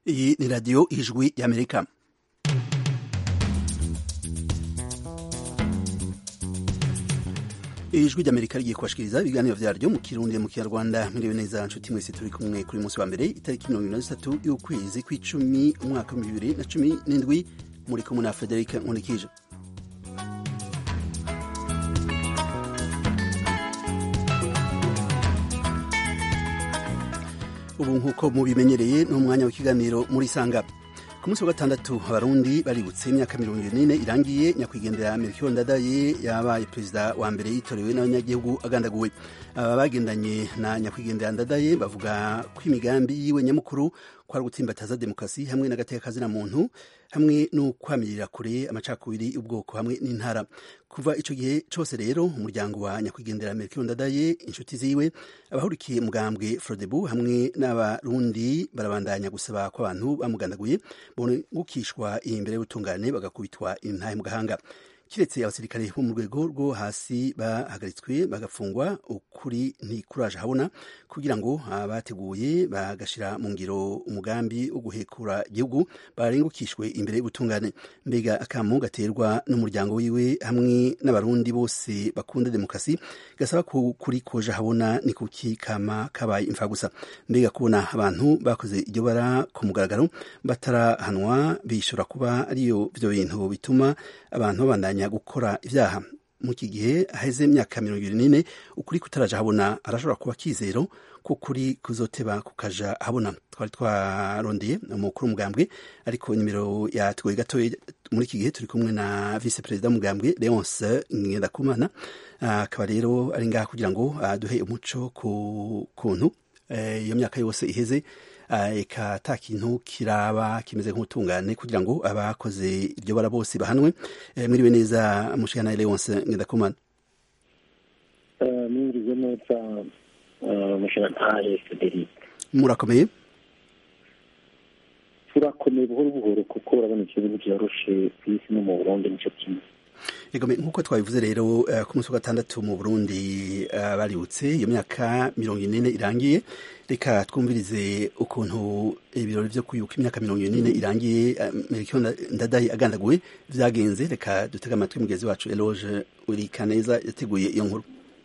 Iyi ni radiyo ijwi y'Amerika. ijwi ry'amerika rigiye kubashikiriza ibiganiro vyaryo mu kirundi mu kinyarwanda mwiriwe neza nshuti mwese turi kumwe kuri munsi wa mbere itariki mirongo ibiri na zitatu y'ukwezi kw'icumi umwaka w'ibihumbi bibiri na cumi n'indwi muri kumwe na frederic nkunikije ubu nk'uko mubimenyereye ni umwanya w'ikiganiro muri sanga ku munsi wa gatandatu abarundi baributse imyaka mirongo ine irangiye nyakwigendera melchior ndadaye yabaye perezida wa mbere yitorewe n'abanyagihugu agandaguwe aba bagendanye na nyakwigendera ndadaye bavuga ko imigambi yiwe nyamukuru kwari gutsimbataza demokarasi hamwe n'agateka kazina muntu hamwe no kwamirira kure amacakubiri y'ubwoko hamwe n'intara kuva ico gihe cose rero umuryango wa nyakwigendera melchior ndadaye inshuti ziwe abahurikiye mugambwe frodebu hamwe n'abarundi barabandanya gusaba ko abantu bamugandaguye bongukishwa imbere y'ubutungane bagakubitwa intahe mu gahanga kiretse abasirikare bo mu rwego rwo hasi bahagaritswe bagafungwa ukuri ntikuraje habona kugira ngo abateguye bagashira mu ngiro umugambi wo guhekura igihugu barengukishwe imbere y'ubutungane mbega akamu gaterwa n'umuryango wiwe hamwe n'abarundi bose bakunda demokarasi gasaba ko kuri koja habona ni kuki kama kabaye imfa gusa mbega kubona abantu bakoze iryo bara ku mugaragaro batarahanwa bishobora kuba ariyo vyo bintu bituma abantu babandanya gukora ivyaha mu iki gihe haheze imyaka mirongo ibiri n'ine ukuri kutaraja habona arashobora kuba kizero ko kuri kuzoteba kukaja habona twari twarondeye umukuru w'umugambwe ariko nimero yatugoye gatoya muri iki gihe turi kumwe na vice perezida w'umugambwe leonce ngendakumana akaba rero ari ngaha kugira ngo aduhe umuco ku kuntu iyo myaka yose iheze eka ata kintu kiraba kimeze nk'ubutungane kugira ngo abakoze iryo bara bose bahanwe mwiriwe neza mushikana Leonce Ngendakumana mwiriwe neza mushikana Frederic murakomeye turakomeye buhoro buhoro kuko urabona ikibazo vyoroshe ku isi no mu Burundi nico kimwe Egome nkuko twabivuze rero uh, ku munsi wa gatandatu mu Burundi uh, baributse iyo myaka mirongo ine irangiye reka twumvirize ukuntu ibirori vyo kuyuka imyaka mirongo ine irangiye uh, Melchior Ndadaye agandaguwe vyagenze reka dutega amatwi mugezi wacu Eloge Urikaneza yateguye iyo nkuru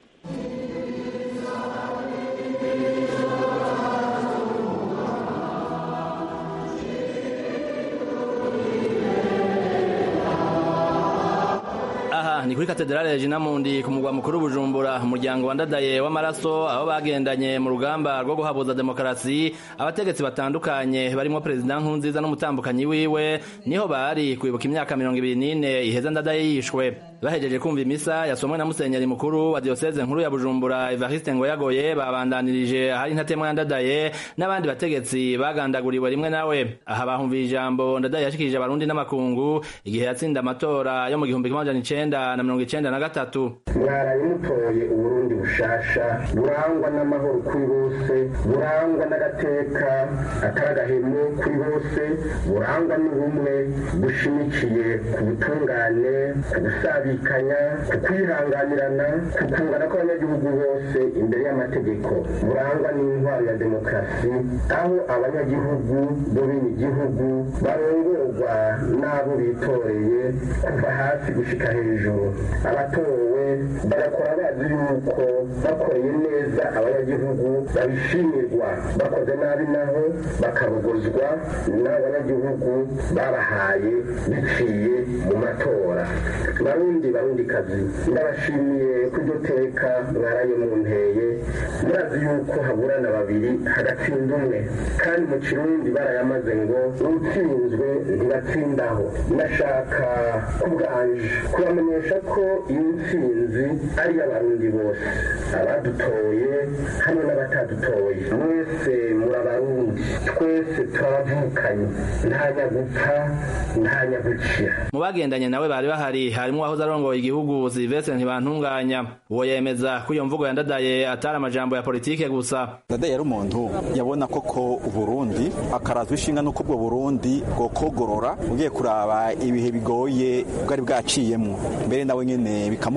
ni kuri katedrale ya Jinamundi ku mugwa mukuru Bujumbura umuryango wandadaye w'amaraso aho bagendanye mu rugamba rwo guhabuza demokarasi abategetsi batandukanye barimo perezida Nkurunziza n'umutambukanyi wiwe niho bari kwibuka imyaka mirongo ibiri n'ine iheza ndadaye yishwe bahejeje kumva imisa yasomwe na musenyeri mukuru wa diocese nkuru ya Bujumbura Evariste Ngoyagoye babandanirije ahari intatemwa ndadaye n'abandi bategetsi bagandaguriwe rimwe nawe aha bahumvira ijambo ndadaye yashikirije abarundi n'amakungu igihe yatsinda amatora yo mu gihumbi kimwe amajana icenda na mirongo icenda na gatatu mwaraye mutoye uburundi bushasha burangwa n'amahoro kuri bose burangwa n'agateka atari agahemu kuri bose burangwa n'ubumwe bushimikiye ku butungane ku gusabikanya ku kwihanganirana ku kungana kw'abanyagihugu bose imbere y'amategeko burangwa n'intwaro ya demokarasi aho abanyagihugu bo bene igihugu barongorwa n'abo bitoreye kuva hasi gushika hejuru abatowe bagakora bazi yuko bakoreye neza abanyagihugu babishimirwa bakoze nabi naho bakabogozwa n'abanyagihugu babahaye biciye mu matora barundi barundi kazi ndabashimiye ko iryo teka mwaraye mu nteye murazi yuko haburana babiri hagatsinda umwe kandi mu kirundi barayamaze ngo utsinzwe ntibatsindaho ndashaka kubwanje kubamenyesha ko iyi ntsinzi ari iy'abarundi bose abadutoye hamwe n'abatadutoye mwese muri abarundi twese turavukanye nta nyagupfa nta nyagukira mu bagendanye nawe bari bahari harimo uwahoze arongoye igihugu Sylvestre ntibantunganya uwo yemeza ko iyo mvugo yandadaye atari amajambo ya politike gusa ndadaye yari umuntu yabona koko uburundi akarazwa ishinga n'uko ubwo burundi bwokogorora ugiye kuraba ibihe bigoye bwari bwaciyemo mbere nawe nyene bikamukora ko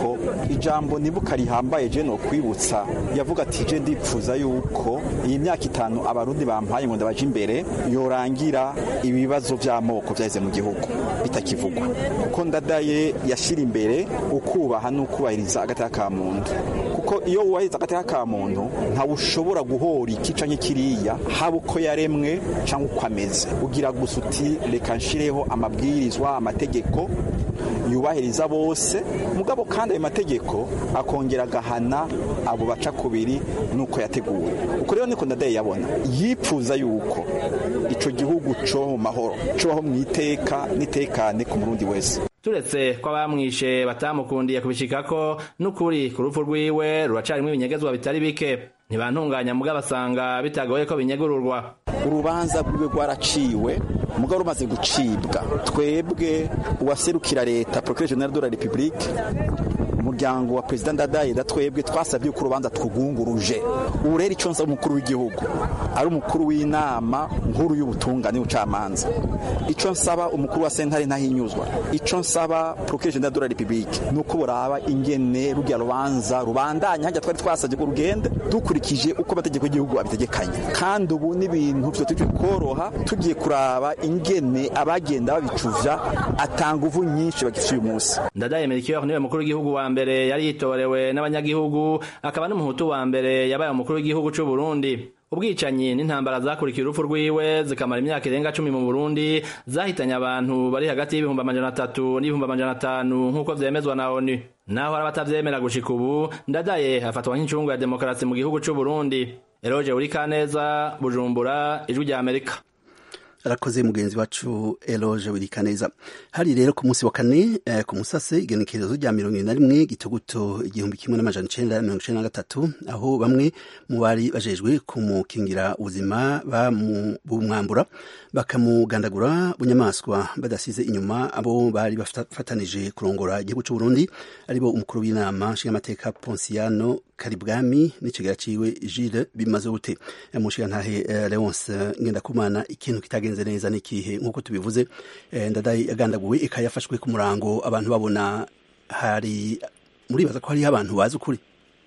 ariko ijambo nibuka rihambaye je no kwibutsa yavuga ati je ndipfuza yuko iyi myaka itanu abarundi bampaye ngo ndabaje imbere yorangira ibibazo vy'amoko vyaheze mu gihugu bitakivugwa kuko ndadaye yashira imbere ukubaha n'ukubahiriza agateka ka muntu kuko iyo wubahiriza agateka ka muntu ntawe ushobora guhora iki canke kiriya haba uko yaremwe canke uko ameze ugira gusa uti reka nshireho amabwirizwa amategeko yubahiriza bose mugabo kandi ayo mategeko akongera agahana abo baca kubiri nuko yateguwe uko rero niko ndadaye yabona yipfuza yuko ico gihugu co mu mahoro cobaho mu iteka n'itekane ku murundi wese turetse ko abamwishe batamukundiye kubishikako n'ukuri ku rupfu rwiwe ruracarimwo ibinyegezwa bitari bike ntibantunganya mugabo basanga bitagoye ko binyegururwa urubanza rwiwe rwaraciwe mugabo rumaze gucibwa twebwe uwaserukira leta procureur general de la republique umuryango wa perezida ndadaye da twebwe twasabye ko urubanza twugunguruje ubu rero icyo nsaba umukuru w'igihugu ari umukuru w'inama nkuru y'ubutungane n'ubucamanza icyo nsaba umukuru wa sentare ntahinyuzwa icyo nsaba procureur general de la republique ni uko buraba ingene rujya rubanza rubandanya hajya twari twasabye ko rugenda dukurikije uko amategeko y'igihugu abitegekanye kandi ubu n'ibintu byo turi koroha tugiye kuraba ingene abagenda babicuvya atanga uvu nyinshi bagifite uyu munsi ndadaye melchior niwe mukuru w'igihugu wa mbere yari yitorewe n'abanyagihugu akaba n'umuhutu wa mbere yabaye umukuru w'igihugu c'u Burundi ubwicanyi n'intambara zakurikiye urupfu rwiwe zikamara imyaka irenga cumi mu Burundi zahitanye abantu bari hagati y'ibihumbi amajana atatu n'ibihumbi amajana atanu nk'uko vyemezwa na ONU naho hari abatavyemera gushika ubu ndadaye afatwa nk'incungu ya demokarasi mu gihugu c'u Burundi Eroje Urikaneza Bujumbura ijwi rya Amerika arakoze mugenzi wacu eloge wirikaneza hari rero ku munsi wa kane eh, ku musase igenekerezo rya mirongo na rimwe gituguto igihumbi kimwe n'amajana icenda mirongo icenda na gatatu aho bamwe mu bari bajejwe kumukingira ubuzima bamwambura bakamugandagura bunyamaswa badasize inyuma abo bari bafatanije kurongora igihugu c'u Burundi aribo umukuru w'inama nshingamateka Ponsiano Karibwami n'ikigera ciwe Gilles bimaze gute mushigantahe uh, Leonce Ngendakumana ikintu kitagenze neza n'ikihe nk'uko tubivuze eh, ndadaye yagandaguwe eka yafashwe ku murango abantu babona hari muribaza ko hariho abantu bazi ukuri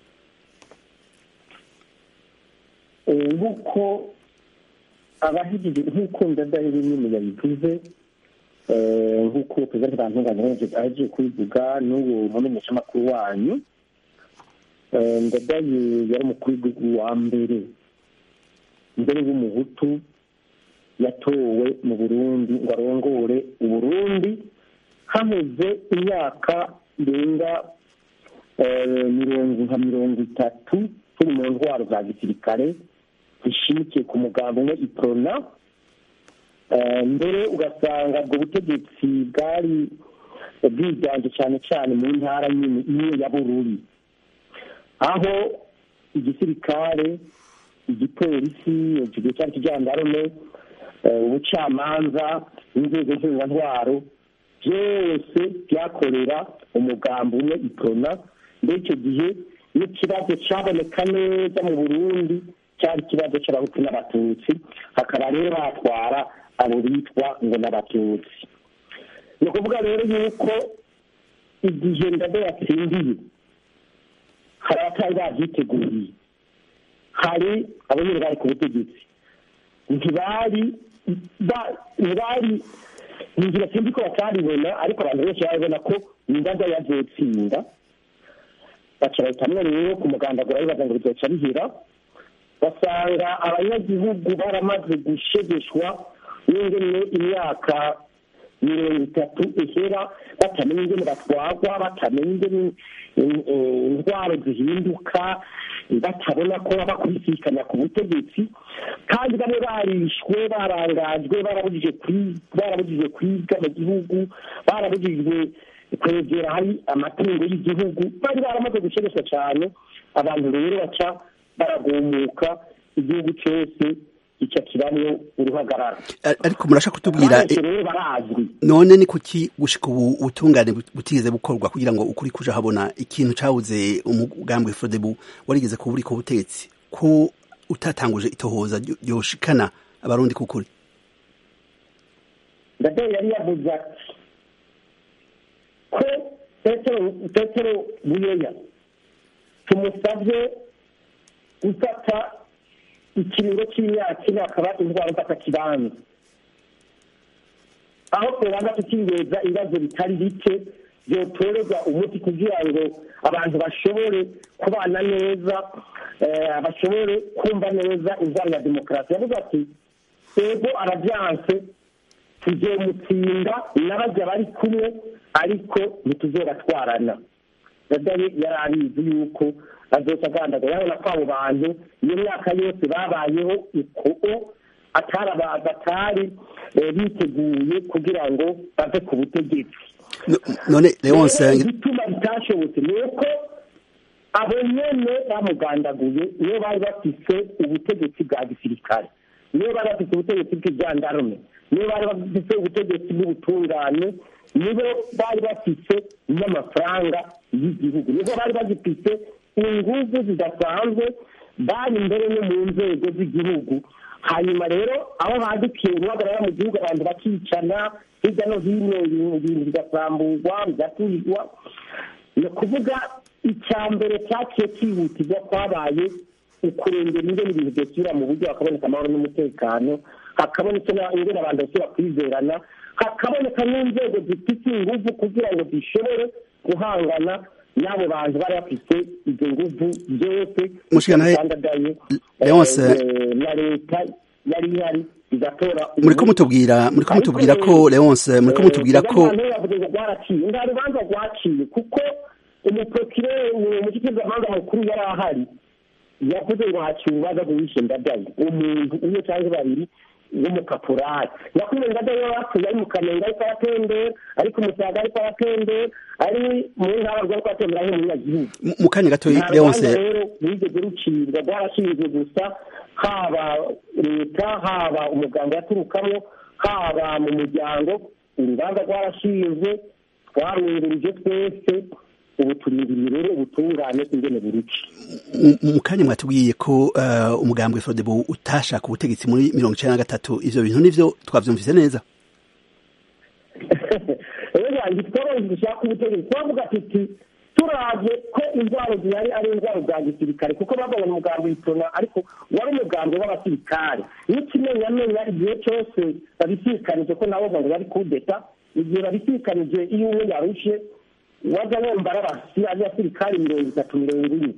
nk'uko abahigije nk'uko ndadaye nyine yabivuze nk'uko perezida ntibantunganya agiye kubivuga n'ubu mumenyeshamakuru wanyu ndadaye yari umukuru w'igihugu wa mbere mbere w'umuhutu yatowe mu burundi ngo arongore uburundi haheze imyaka irenga mirongo nka mirongo itatu turi mu ntwaro za gisirikare zishimikiye ku mugambi umwe iprona mbere ugasanga ubwo butegetsi bwari bwiganje cyane cyane mu ntara nyine imwe ya bururi aho igisirikare igipolisi ikigo cyari kijandarume ubucamanza inzego ntwaro byose byakorera umugambi umwe iprona muri icyo gihe n'ikibazo cyaboneka neza mu burundi cyari ikibazo cy'abahutu n'abatutsi hakaba rero batwara abo bitwa ngo n'abatutsi ni ukuvuga rero yuko igihe ndade yatsindiye hari abatari babyiteguye hari abo nyine bari ku butegetsi ntibari ntibari inzira sinzi ko bataribona ariko abantu benshi barabona ko indaga yazotsinda baca bahitamwo rero ku mugandagura bibaza ngo bizoca bihera basanga abanyagihugu baramaze gushegeshwa n'ingene imyaka mirongo itatu ihera batamenya ingene batwagwa batamenya ingene indwara zihinduka batabona ko bakubisikana ku butegetsi kandi bamwe barishwe barangajwe barabujijwe kwiga mu gihugu barabujijwe kwegera hari amatungo y'igihugu bari baramaze gushegeshwa cyane abantu rero baca baragumuka igihugu cyose gica kibamwo uruhagarara ariko murashaka kutubwira rero barazwi none ni kuki gushika ubu ubutungane butigeze bukorwa kugira ngo ukuri kuja habona ikintu cabuze umugambwe Frodebu warigeze kuba uri ku butegetsi ko utatanguje itohoza ryoshikana abarundi kukuri ndadaye yari yavuze ati ko petero buyoya tumusabye gufata ikiringo cy'imyaka ine akaba indwara mfata kibanza aho tubanda tukibeza ibibazo bitari bike byotorerwa umuti kugira ngo abantu bashobore kubana neza bashobore kumva neza indwara ya demokarasi yavuze ati ego arabyanse tuzomutsinda n'abajya bari kumwe ariko ntituzobatwarana yari abizi yuko azoca agandagara urabona ko abo bantu iyo myaka yose babayeho uko atari biteguye kugira ngo bave ku butegetsi none leonce igituma bitashobotse ni uko abo nyene bamugandaguye niyo bari bafise ubutegetsi bwa gisirikare niyo bari bafise ubutegetsi bw'ijandarume niyo bari bafise ubutegetsi bw'ubutungane nibo bari bafise n'amafaranga y'igihugu nibo bari bagifise inguvu zidasanzwe bari imbere no mu nzego z'igihugu hanyuma rero aho badukiye guhagarara mu gihugu abantu bakicana hirya no hino ibintu bigasamburwa bigaturirwa ni ukuvuga icya mbere cyaciye cyihutirwa kwabaye ukurengera ingene ibintu byosubira mu buryo hakaboneka amahoro n'umutekano hakaboneka ingene abantu basubira kwizerana hakaboneka n'inzego zifite inguvu kugira ngo zishobore guhangana n'abo bantu bari bafite izo nguvu byose bitandadaye na leta yari ihari igatora muriko mutubwira muriko mutubwira ko leonce muriko mutubwira ko rwaraciye nta rubanza rwaciye kuko umuprokirere umushikirizamanza mukuru yari ahari yavuze ngo haciye urubanza rw'uwishe ndadaye umuntu umwe cyangwa babiri w'umukaporari nyakubahwa ndadaye yapfuye ari mu kamenge ariko aratembera ari ku musaga ariko aratembera ari mu ntara rwo atembera nk'umunyagihugu mu kanya gato leonce rero wigeze rucibwa rwarashinzwe gusa haba leta haba umuganga yaturukamo haba mu muryango urubanza rwarashinzwe twarungurije twese ubu turindiriye rero ubutungane ingene buruca mu kanya mwatubwiye ko umugambwe frodebo utashaka ubutegetsi muri mirongo icenda na gatatu ivyo bintu nivyo twavyumvise neza rero twabonye dushaka ubutegetsi twavuga tuti turavye ko indwara zihari ari indwara za gisirikare kuko babonye umugambi witona ariko wari umugambi w'abasirikare n'ikimenyamenya igihe cyose babisikanije ko nabo ngo bari kudeta igihe babisikanije iyo umwe yarushe wajya wumva ari abasirikare mirongo itatu mirongo ine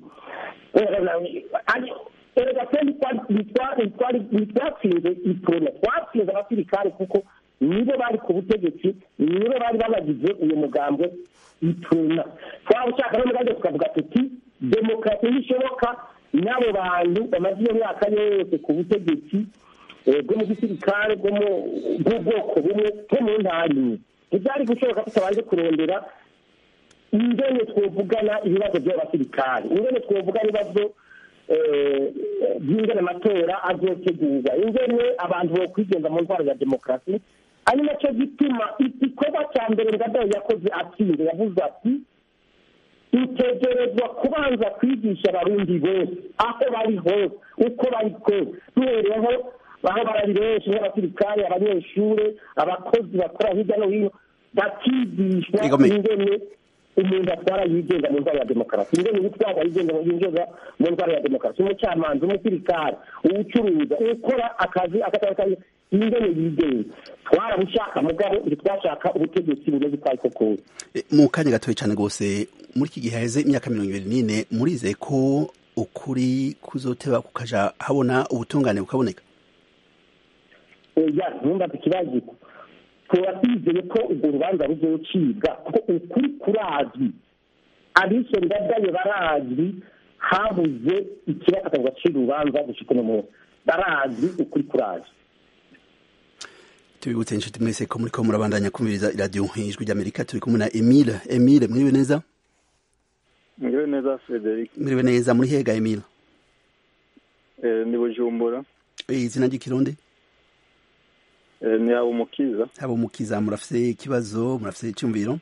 erega twari ntitwatsinze iprona twatsinze abasirikare kuko nibo bari ku butegetsi nibo bari babagize uyu mugambwe iprona twaba ushaka n'umugambi tukavuga tuti demokarasi ntishoboka n'abo bantu bamaze iyo myaka yose ku butegetsi bwo mu gisirikare bw'ubwoko bumwe bwo mu ntara imwe ntibyari gushoboka tutabanje kurondera ingene twovugana ibibazo by'abasirikare ingene twovugana ibibazo by'ingene amatora azotegurwa ingene abantu bokwigenza mu ntwaro ya demokarasi ari nacyo gituma igikorwa cya mbere ngadayo yakoze atsinze yavuze ati dutegerezwa kubanza kwigisha abarundi bose aho bari hose uko bari kose duhereyeho aho barari benshi nk'abasirikare abanyeshuri abakozi bakora hirya no hino bakigishwa ingene umuntu atwara yigenga mu ndwara ya demokarasi ingene utwara yigenga yinjiza mu ndwara ya demokarasi umucamanza umusirikare uwucuruza ukora akazi akatara akazi ingene yigenga twarabushaka mugabo ntitwashaka ubutegetsi bumeze uko ariko kose mu kanya gatoya cyane rwose muri iki gihe haheze imyaka mirongo ibiri n'ine murizeye ko ukuri kuzoteba kukaja habona ubutungane bukaboneka oya ntumbaze ikibazo tuba twizeye ko urwo rubanza ruzocibwa kuko ukuri kurazwi abishe ndadaye barazwi habuze ikibafata ngo bacire urubanza gushika uno munsi barazwi ukuri kurazwi tubibutse inshuti mwese ko muriko murabandanya kumviriza iradiyo ijwi ry'amerika turi kumwe na emile emile mwiriwe neza mwiriwe neza frederic mwiriwe neza muri hega emile ni bujumbura izina ry'ikirundi ni haba umukiza haba umukiza murafise ikibazo murafise icyumviro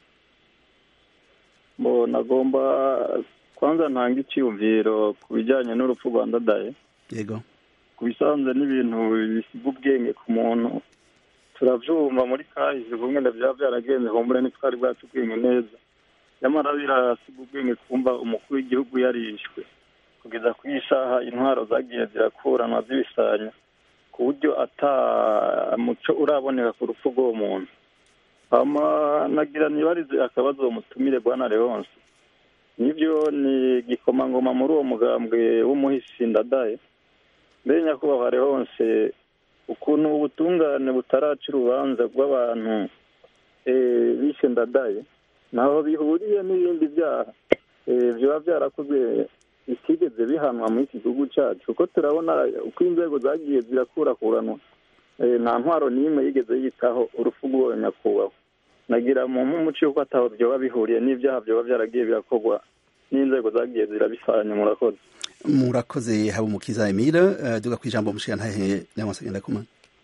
bo nagomba kwanza ntanga icyumviro ku bijyanye n'urupfu rwa ndadaye yego ku bisanzwe n'ibintu bisiga ubwenge ku muntu turabyumva muri kahise kumwe byaba byaragenze humbure ntitwari bwacu ubwenge neza nyamara birasiga ubwenge kumva umukuru w'igihugu yarishwe kugeza ku isaha intwaro zagiye zirakuranwa zibisanya ku buryo ata muco uraboneka ku rupfu rw'uwo muntu hama nagira nibarize akabazo mutumire bwana leonce nibyo ni igikomangoma muri uwo mugambwe w'umuhisi ndadaye mbere nyakubahwa leonce ukuntu ubutungane butaraca urubanza rw'abantu eh, bishe ndadaye ntaho bihuriye n'ibindi byaha eh, biba byarakozwe bitigeze bihanwa muri iki gihugu cyacu kuko turabona uko inzego zagiye zirakurakuranwa eh, nta ntwaro n'imwe yigeze yitaho urupfu rw'uwo nyakubahwa nagira mu nk'umuco yuko ataho byoba bihuriye n'ibyaha byoba byaragiye birakorwa n'inzego zagiye zirabisanya murakoze murakoze haba umukiza emile uh, duga ku ijambo mushiya ntahe leonce ngendakumana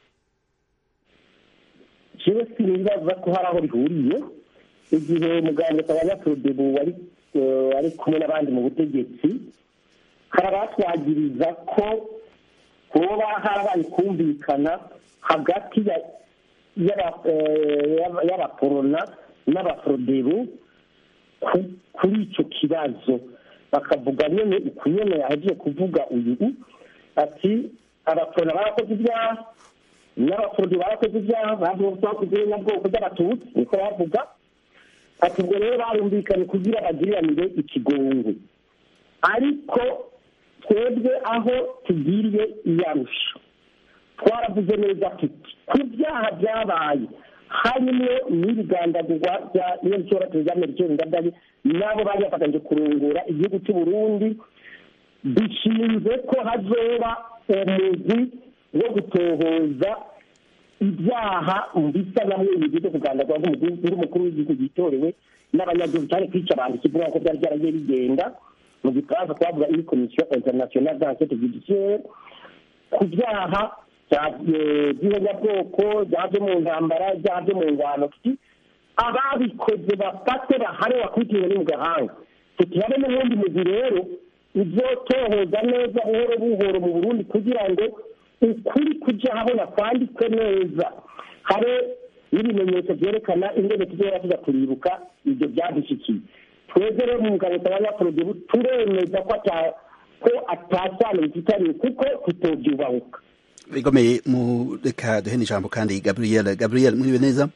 jewe sinibaza ko hari aho bihuriye igihe muganga tabanyaturudebu wari eh, ari kumwe n'abandi mu butegetsi hari abatwagiriza ko kuba harabaye kumvikana hagati ya y'aba- eh, y'aba- y'abaporona n'abaforodebu ku- kuri icyo kibazo bakavuga nyine uku nyine yagiye kuvuga uyu ati abaporona barakoze ibyaha n'abafundi barakoze ibyaha bakoze n'ubwoko bw'abatutsi niko bavuga ati ubwo rero barumvikanye kugira bagiriranire ikigongo ariko twebwe aho tugiriye iyarusha twaravuze neza tuti ku byaha byabaye harimo n'ibigandagurwa bya nyir'icyororo rya merikeri ndadaye nabo bari bafatanyije kurungura igihugu cy'u Burundi bishinze ko hazoba umugwi wo gutohoza ibyaha bisa na bimwe byo kugandagurwa nk'umukuru w'igihugu gitorewe n'abanyagihugu cyane kwica abantu kivuga ko byari byaragiye bigenda mu gifaransa twavuga iyi komisiyo interinasiyonali d'enquête judiciaire ku byaha by'ihonyabwoko byaha byo mu ntambara ibyaha byo mu ngwano tuti ababikoze bafate bahane bakurikiwe no mu gahanga tuti habe n'ubundi mugwi rero uzotohoza neza buhoro buhoro mu burundi kugira ngo ukuri kujya habona kwandikwe neza habe n'ibimenyetso byerekana ingene tuzora tuza kuribuka ibyo byadushikiye twebwe rero mu mugabo tabanyaporodubu turemeza ko ata ko atasano bifitanye kuko tutobyubahuka bigomeye mu reka duhe n'ijambo kandi gabriel gabriel muriwe neza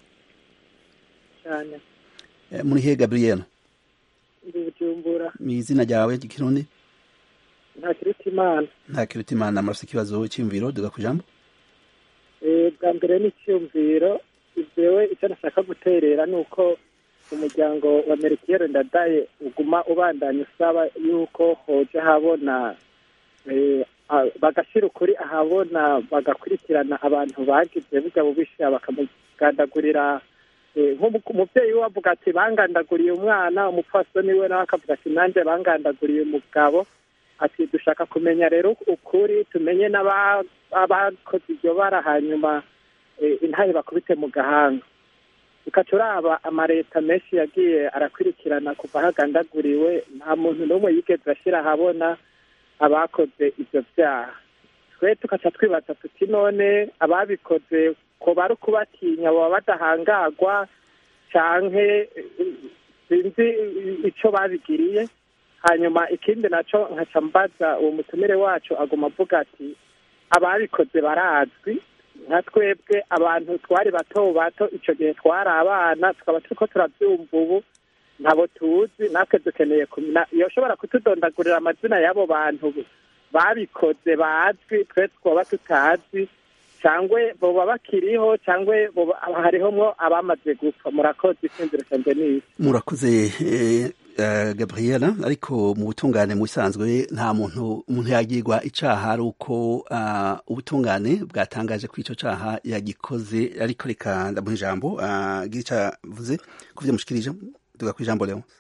cyane Eh, muri he gabriel ndi bujumbura mu izina ryawe ry'ikirundi nta kiruta imana nta kiruta imana murafite ikibazo cy'imviro duga ku ijambo Eh, bwa mbere n'icyumviro jewe icyo nashaka guterera ni uko umuryango wa merikiyeri ndadaye uguma ubandanya usaba yuko hoje habona eh, a- bagashyira ukuri ahabona bagakurikirana abantu bagize burya bubisha bakamugandagurira eh, nk'umu- umubyeyi we avuga ati bangandaguriye umwana umupfasoni we nawe akavuga ati nanjye bangandaguriye umugabo ati dushaka kumenya rero ukuri tumenye n'aba- abakoze iryo bara hanyuma eh, intahe bakubite mu gahanga ukaca uraba amaleta menshi yagiye arakurikirana kuva hagandaguriwe nta muntu n'umwe yigeze ashyira ahabona abakoze ibyo byaha twe tukaca twibaza tuti none ababikoze ko bari ukubatinya baba badahangagwa canke eh, sinzi ico babigiriye hanyuma ikindi naco nkaca mbaza uwo mutumire wacu aguma avuga ati ababikoze barazwi nka twebwe abantu twari bato bato ico gihe twari abana tukaba turiko turavyumva ubu ntabo tuzi natwe dukeneye kumenya yoshobora kutudondagurira amazina y'abo bantu babikoze bazwi twe twoba tutazi cyangwa boba bakiriho cyangwa boba hariho mwo abamaze gupfa murakoze isinziro cyanjye n'isi murakoze eh, eh, gabriela ariko mu butungane mu bisanzwe nta muntu umuntu yagirwa icaha ari uko ah, ubutungane bwatangaje ko ico caha yagikoze ariko reka ndamuha ijambo ah, gira ico avuze ku vyo mushikirije duga ku ijambo leon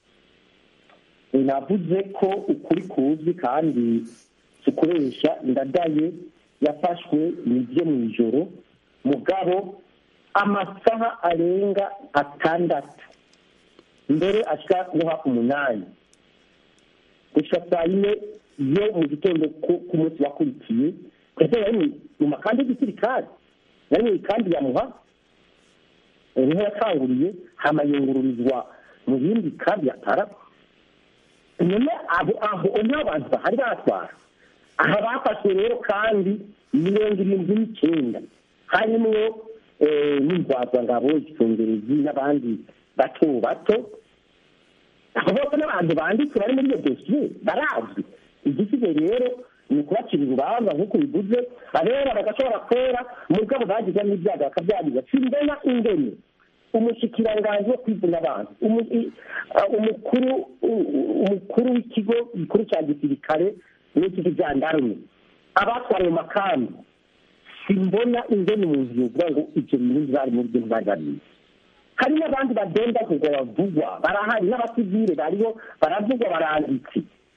navuze ko ukuri kuzwi kandi tukoresha ndadaye yafashwe nibyo mu ijoro mugabo amasaha arenga atandatu mbere ashika guha umunani gushika saa yine yo mu gitondo ku- k'umunsi wakurikiye ndetse yari mu- mu makandi y'igisirikare yari mu ikambi ya muha niho yatanguriye hama yungururizwa mu bindi kabi atara none abo aho niho abantu bahari batwara aha bafashwe rero kandi mirongo irindwi n'icyenda harimwo n'indwazangabo icyongerezi n'abandi bato bato abo bose n'abantu banditse bari muri iyo dosiye barazwi igisigaye rero ni ukubacira urubanza nk'uko bivuze abera bagashobora kwera mugabo bagize n'ibyago bakabyagiza simbona ingene umushikiranganji wo kwizina abantu umukuru umukuru w'ikigo gikuru cya gisirikare n'ikigo jandarume abatwara mu makambi simbona ingene umuntu yovuga ngo ibyo bintu bari mu bintu bari babizi hari n'abandi bagenda kugwa bavugwa barahari n'abasivile bariho baravugwa baranditse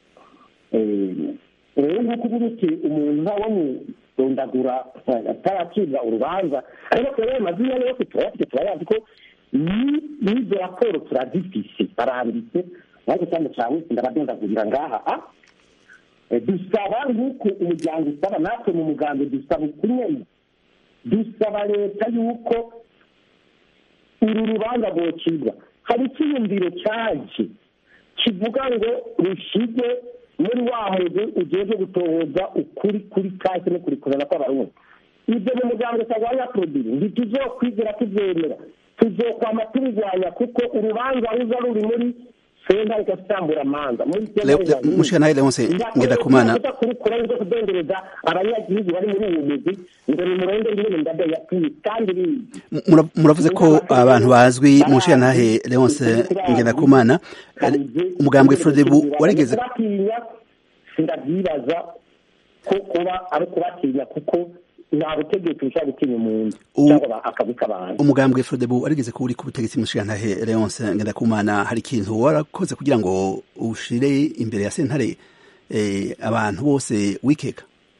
rero nk'uko uba urute umuntu ntawo murondagura ataracibwa urubanza ariko rero amazina yose turayafite turayazi ko n'izo raporo turazifise baranditse ariko cyane cyane ndabadondagurira ngaha dusaba nk'uko umuryango usaba natwe mu muganga dusaba ukunyene dusaba leta y'uko uru rubanza rwocibwa hari icyiyumviro cyaje kivuga ngo rushige muri wa mugwi ugeze gutohoza ukuri kuri kahise no kurikurana kw'abarundi ibyo mu muryango utagwanya produire ntituzokwigera tubyemera tuzokwama tubirwanya kuko urubanza ruza ruri muri senta igasambura amanza mushikana leonse ngenda kumana kurukura nzo kudendereza abanyagihugu bari muri uwo mugwi ngo ni murenge ngene ndada yapfuye kandi muravuze ko abantu bazwi mushikanahe leonse ngenda kumana umugambwe frodebu warigeze kubatinya sindabyibaza ko kuba ari kubatinya kuko nta butegetsi bushobora gutinya umuntu cyangwa akabika abantu umugambwe frodebu warigeze ko uri ku butegetsi mushikanahe leonse ngenda kumana hari ikintu warakoze kugira ngo ushire imbere ya sentare abantu bose wikeka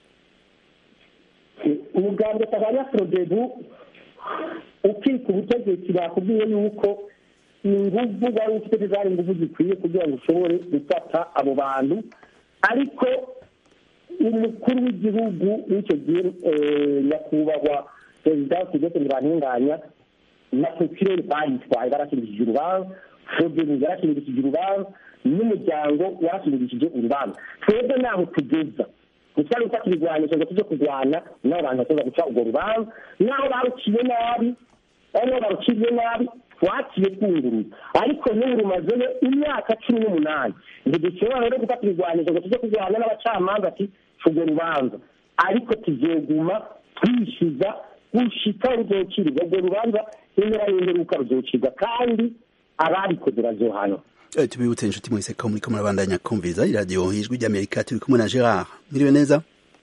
umugambwe tabanya frodebu ukika ubutegetsi bakubwiye yuko inguvu wari ufite zari inguvu zikwiye kugira ngo ushobore gufata abo bantu ariko umukuru w'igihugu w'icyo gihe nyakubahwa perezida kigeze ntibantunganya na procureur bayitwaye barashingishije urubanza frodebu yarashingishije urubanza n'umuryango warashingishije urubanza twebwe naho tugeza ntitwari gufata ibigwanisho ngo tujye kurwana n'abo bantu bashobora guca urwo rubanza n'aho baruciye nabi aho baruciye nabi twaciye twunguruza ariko n'ubu rumazeyo imyaka cumi n'umunani ntidushobora rero gufata ibigwanisho ngo tujye kurwana n'abacamanza ati urwo rubanza ariko tuzoguma twishyuza gushika ruzocirwa urwo rubanza impera y'imperuka ruzocirwa kandi ababikoze bazohanwa tubibutse inshuti mwese ko muriko murabandanya kumviriza iradiyo ijwi ry'amerika turi kumwe na gerard mwiriwe neza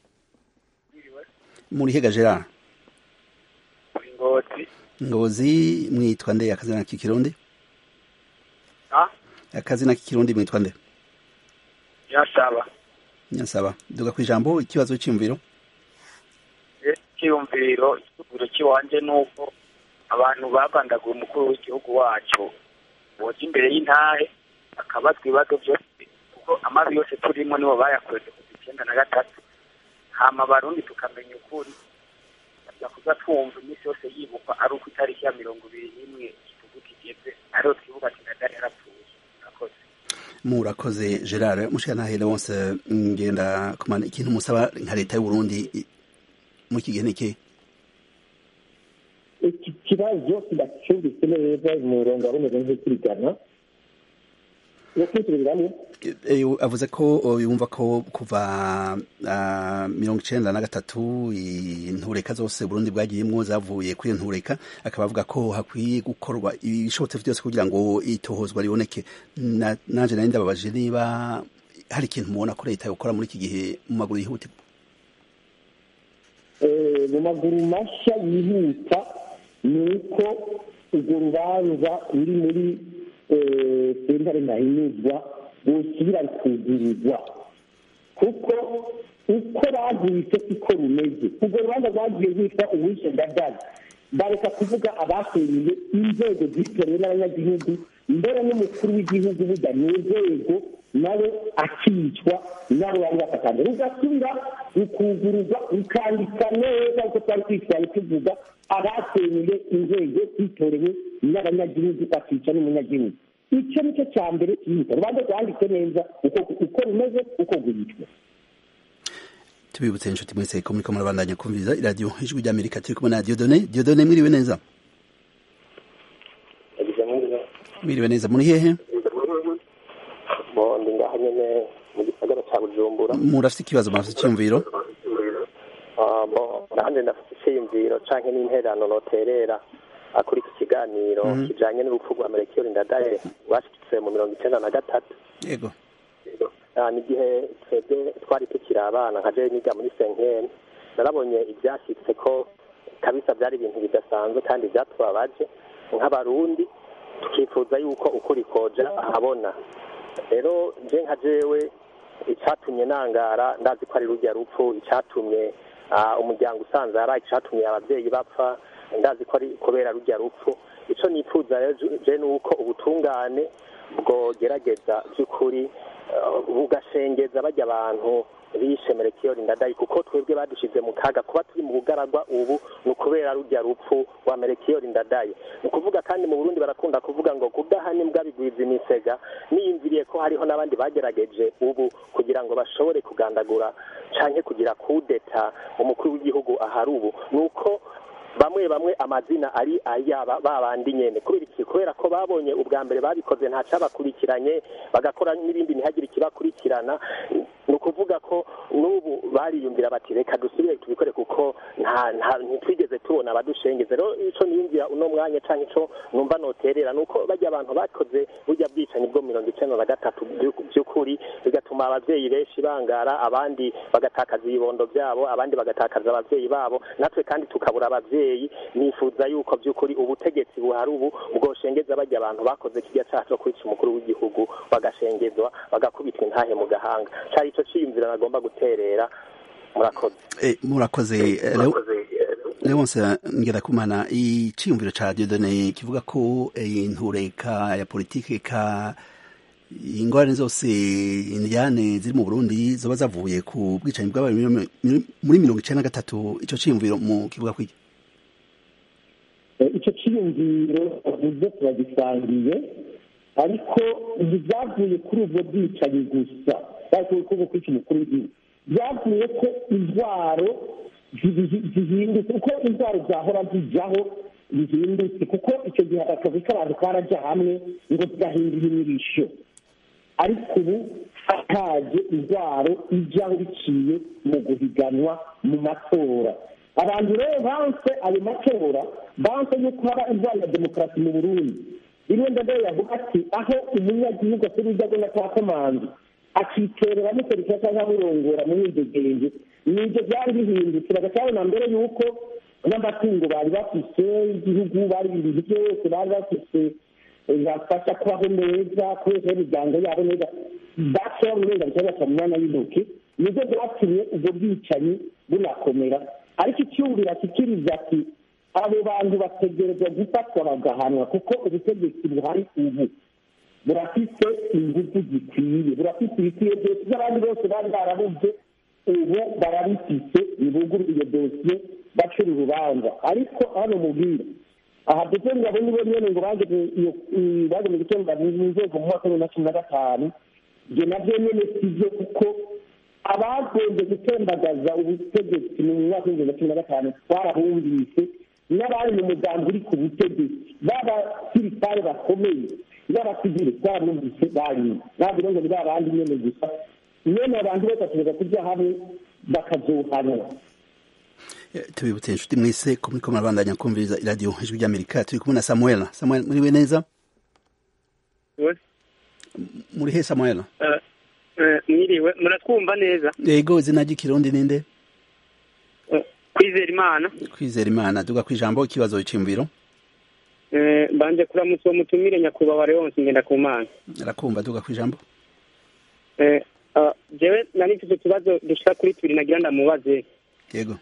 muri hega gerard ngozi ngozi mwitwa nde akazina k'ikirundi akazina k'ikirundi mwitwa nde nyasaba nyasaba duga ku ijambo ikibazo cy'imviro icyiyumviro icyubiro cy'iwanje ni uko abantu bagandaguye umukuru w'igihugu wacu boja imbere y'intahe akabazwa ibibazo byose kuko amazi yose turimo nibo bayakweze kuva icyenda na gatatu hama abarundi tukamenya ukuri aza kuza twumva iminsi yose yibukwa ari uko itariki ya mirongo ibiri n'imwe igihugu kigeze ariho twibuka kinadari yarapfuye murakoze murakoze gerard mushikanahere wose ngenda kumana ikintu musaba nka leta y'uburundi muri iki gihe niki iki kibazo kidacumbitse neza umurongo waboneze nk'ukurigana avuze ko yumva ko kuva mirongo icenda na gatatu intureka zose burundi bwagiyemwo zavuye kuri iyo ntureka akaba avuga ko hakwiye gukorwa ibishobotse byose kugira ngo itohozwa riboneke nanje nari ndababaje niba hari ikintu mubona ko leta yokora muri iki gihe mu maguru yihutirwa mu maguru mashya yihuta ni uko urwo rubanza ruri muri sentare ntahinyuzwa busubira rukugurirwa kuko uko bagwise siko rumeze urwo rubanza rwagiye rwitwa uwishe ndadaga bareka kuvuga abafungiye inzego zitorewe n'abanyagihugu mbere n'umukuru w'igihugu burya ni urwego nawe akicwa nabo bari bafatanye rugasubira rukugururwa rukandika neza uko twari twitwaye tuvuga abasenyeye inzego zitorewe n'abanyagihugu bakica n'umunyagihugu icyo ni cyo cya mbere cyihuta rubanza rwanditse neza uko rumeze uko rwitwa tubibutse inshuti mwese ko muriko murabandanya kumviriza iradiyo ijwi ry'amerika turi kumwe na diodone diodone mwiriwe neza mwiriwe neza muri hehe ndi ngaha nyene mu gisagara ca bujumbura murafite ikibazo murafite icyumviro nanjye ndafite icyiyumviro canke n'intererano noterera kuri iki kiganiro kijanye n'urupfu rwa merekiyori ndadaye rwashitse mu mirongo icenda na gatatu yego ni igihe twebwe twari tukiri abana nka jewe niga muri senkeni narabonye ivyashitse ko kabisa byari ibintu bidasanzwe kandi vyatubabaje nk'abarundi tukifuza yuko ukuri koja ahabona rero je nka jewe icatumye nangara ndazi ko ari rurya rupfu icatumye umuryango usanze ari icatumye abavyeyi bapfa ndazi ko ari kubera rurya rupfu ico nifuza je ni uko ubutungane bwogerageza by'ukuri bugashengeza bajya abantu bishe merekiyori ndadayi kuko twebwe badushize mu kaga kuba turi mu bugaragwa ubu ni ukubera rujya rupfu wa merekiyori ndadayi ni ukuvuga kandi mu burundi barakunda kuvuga ngo kudahana imbwa bigwiza imisega niyumviriye ko hariho n'abandi bagerageje ubu kugira ngo bashobore kugandagura canke kugira kudeta umukuru w'igihugu ahari ubu ni uko bamwe bamwe amazina ari ayaba babandi nyene kubera iki kubera ko babonye ubwa mbere babikoze nta cabakurikiranye bagakora n'ibindi ntihagire ikibakurikirana ni ukuvuga ko n'ubu bariyumvira bati reka dusubire tubikore kuko nta nta ntitwigeze tubona abadushengeze rero ico niyumvira uno mwanya canke ico numva noterera nuko bajya abantu bakoze burya bwicanyi bwo mirongo icenda na gatatu by'ukuri bigatuma abavyeyi benshi bangara abandi bagatakaza ibibondo vyabo abandi bagatakaza abavyeyi babo natwe kandi tukabura abavyeyi abavyeyi nifuza yuko by'ukuri ubutegetsi buhari ubu bwoshengeza bajya abantu bakoze kirya cyaha cyo kwica umukuru w'igihugu bagashengezwa bagakubitwa intahe mu gahanga cyari ico ciyumvira nagomba guterera murakoze eh, murakoze leonse ngerakumana iciyumviro ca diodone kivuga ko intureka ya politike ka ingorane zose indyane ziri mu burundi zoba zavuye ku bwicanyi bwabaye muri mirongo icenda na gatatu ico ciyumviro mu kivuga kwiki icyo cyiyumviro bavuze turagisangiye ariko ntibyavuye kuri ubwo bwicanyi gusa byavuye kuri ubwo kwica umukuru w'igihugu byavuye ko intwaro zihindutse uko intwaro zahora zijyaho zihindutse kuko icyo gihe akazi k'abantu karajya hamwe ngo zigahindura imirisho ariko ubu hataje intwaro ijyaho biciye mu guhiganwa mu matora abantu rero banse ayo matora banse yuko haba indwara ya demokarasi mu burundi rimwe ndadaye yavuga ati aho umunyagihugu asura ibyago na kwa kamanzi akiterera muserikira cyangwa amurongora mu mwidegenge nibyo byari bihindutse bagacyabona mbere yuko n'amatungo bari bafise igihugu bari ibintu byose bari bafise bafasha kubaho neza kubera imiryango yabo neza bashobora uburenganzira baca mu mwanya w'intoki nibyo byatumye ubwo bwicanyi bunakomera ariko icyumvira kikiriza ati abo bantu bategerezwa gufatwa bagahanwa kuko ubutegetsi buhari ubu burafite ingufu zikwiye burafite ibikwiye byose n'abandi bose bari barabuze ubu barabifite nibuguru iyo dosiye bacura urubanza ariko hano mubwira aha ndetse ngabo nibo nyene ngo bageze bageze gutonda mu nzego mu mwaka wa bibiri na cumi na gatanu ibyo navyo nyene sivyo kuko abagombye gutembagaza ubutegetsi mu mwaka w'ibihumbi bibiri na cumi na gatanu twarahumvise n'abari mu mugambi uri ku butegetsi b'abasirikare bakomeye n'abasivile twarumvise barimo ntabwo rero ngo ni ba bandi nyene gusa nyene abantu bose bategereza kurya hamwe bakazohanwa tubibutse inshuti mwese ko muriko murabandanya kumviriza iradiyo ijwi ry'amerika turi kumwe na samuel samuel muriwe neza muri he samuel mwiriwe muratwumva neza yego izina ry'ikirundi ninde kwizera imana kwizera imana duga kwijambo ikibazo iciyumviro mbanje kuramutsa uwo mutumire nyakubahwa leonse ngenda ku mana arakumva duga kwijambo jewe nari mfite utubazo dushika kuri tubiri nagira ndamubaze yego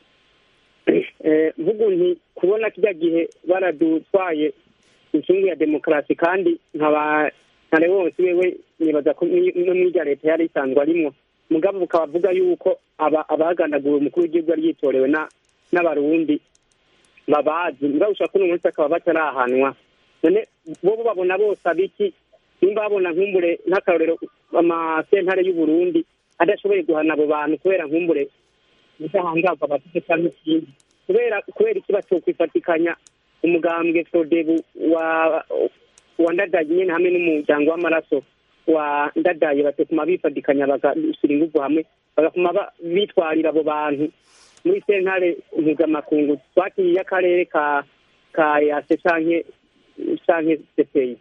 mvuga nti kubona kijya gihe baradutwaye inkingi ya demokarasi kandi nkaba ntare wose wewe nibaza ko no mwirya leta yari isanzwe arimwo mugabo bukaba avuga yuko abagandaguwe umukuru w'igihugu yari yitorewe n'abarundi babazi mugabo ushobora kuno munsi akaba batarahanwa none bo babona bose abiki nimba babona nkumbure nk'akarorero amasentare y'u Burundi adashoboye guhana abo bantu kubera nkumbure ubudahangarwa bafite cyangwa ikindi kubera kubera iki batokwifatikanya umugambwe Frodebu wa wa ndadaye nyene hamwe n'umuryango w'amaraso wa ndadaye batokuma bifatikanya bagashyira ingufu hamwe bagakuma ba- bitwarira abo bantu muri sentare mpuzamakungu twakiriye akarere ka ka yase canke canke sepeyi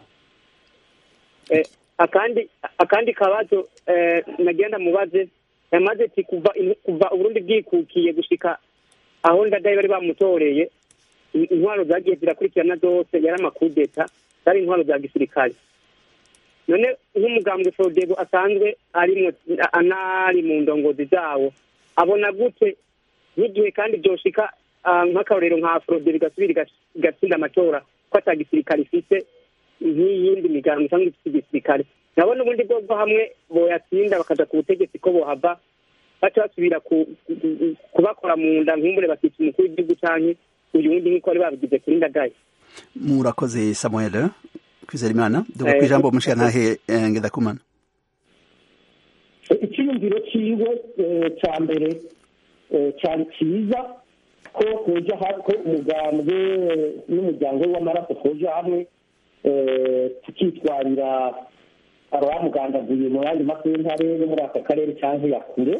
eh, akandi akandi kabazo eh, nagenda mubaze yamaze ati kuva in- kuva uburundi bwikukiye gushika aho ndadaye bari bamutoreye in- intwaro zagiye zirakurikirana zose yari amakudeta zari intwaro za gisirikare none nk'umugambwe frodebo asanzwe arimwo anari mu ndongozi zawo abona gute n'igihe kandi byoshika ah, nk'akarorero nka frodebo igasubira igas- igatsinda amatora ko ata gisirikare ifite nk'iyindi migambi cyangwa ifite igisirikare nabona ubundi bwobwo hamwe boyatsinda bakaja ku butegetsi ko bohava baca basubira ku- ku- kubakora mu nda nkumbure bakita umukuru w'igihugu canke uyu wundi nk'uko bari babigize kuri ndagaye murakoze samuel kwizera imana duga Eh, ku ijambo umushirantahe eh, ngendakumana icyiyumviro cyiwe eh, cya mbere eh, cyari cyiza ko kuja ha- ko umugambwe eh, n'umuryango we w'amaraso kuja hamwe eh, tukitwarira abamugandaguye mu yandi masentare yo muri aka karere cyangwa ya kure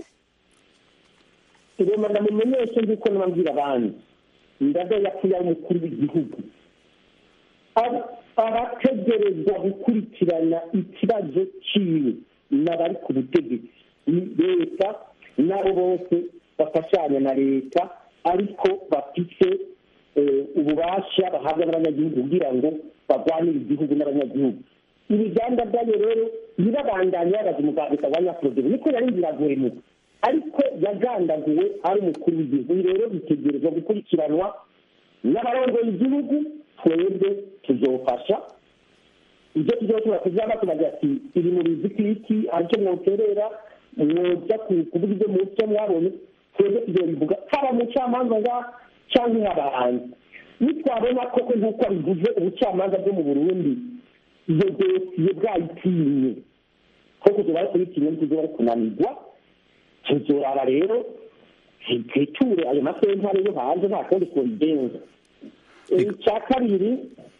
rema ndamumenyeshe nk'uko nababwira abandi ndaga yapfuye ari umukuru w'igihugu Ara- arategerezwa gukurikirana ikibazo ciwe n'abari ku butegetsi ni leta nabo bose bafashanya na leta ariko bafite eh, ububasha bahabwa n'abanyagihugu kugira ngo barwanire igihugu n'abanyagihugu ibiganda byayo rero ntibabandanye babaza umuganga wa nyafurogere niko yari biragoremuka ariko yagandaguwe ari umukuru w'igihugu Ibi rero bitegerezwa gukurikiranwa n'abarongoye igihugu twebwe tuzofasha ibyo tuzoshobora kuzaba tubagira ati iri mu bizikiti aricyo mwoterera mwoja ku- kuvuga ibyo mucyo mwabonye twebwe tuzobivuga haba mu camanza nga cyangwa nk'abahanzi nitwabona koko nk'uko abivuze ubucamanza bwo mu burundi iyo dosiye bwayitinye koko tuba ari kuyitinye ntituzoba ari kunanirwa tuzoraba rero twiture ayo masentare yo hanze nta kundi kubigenza icya kabiri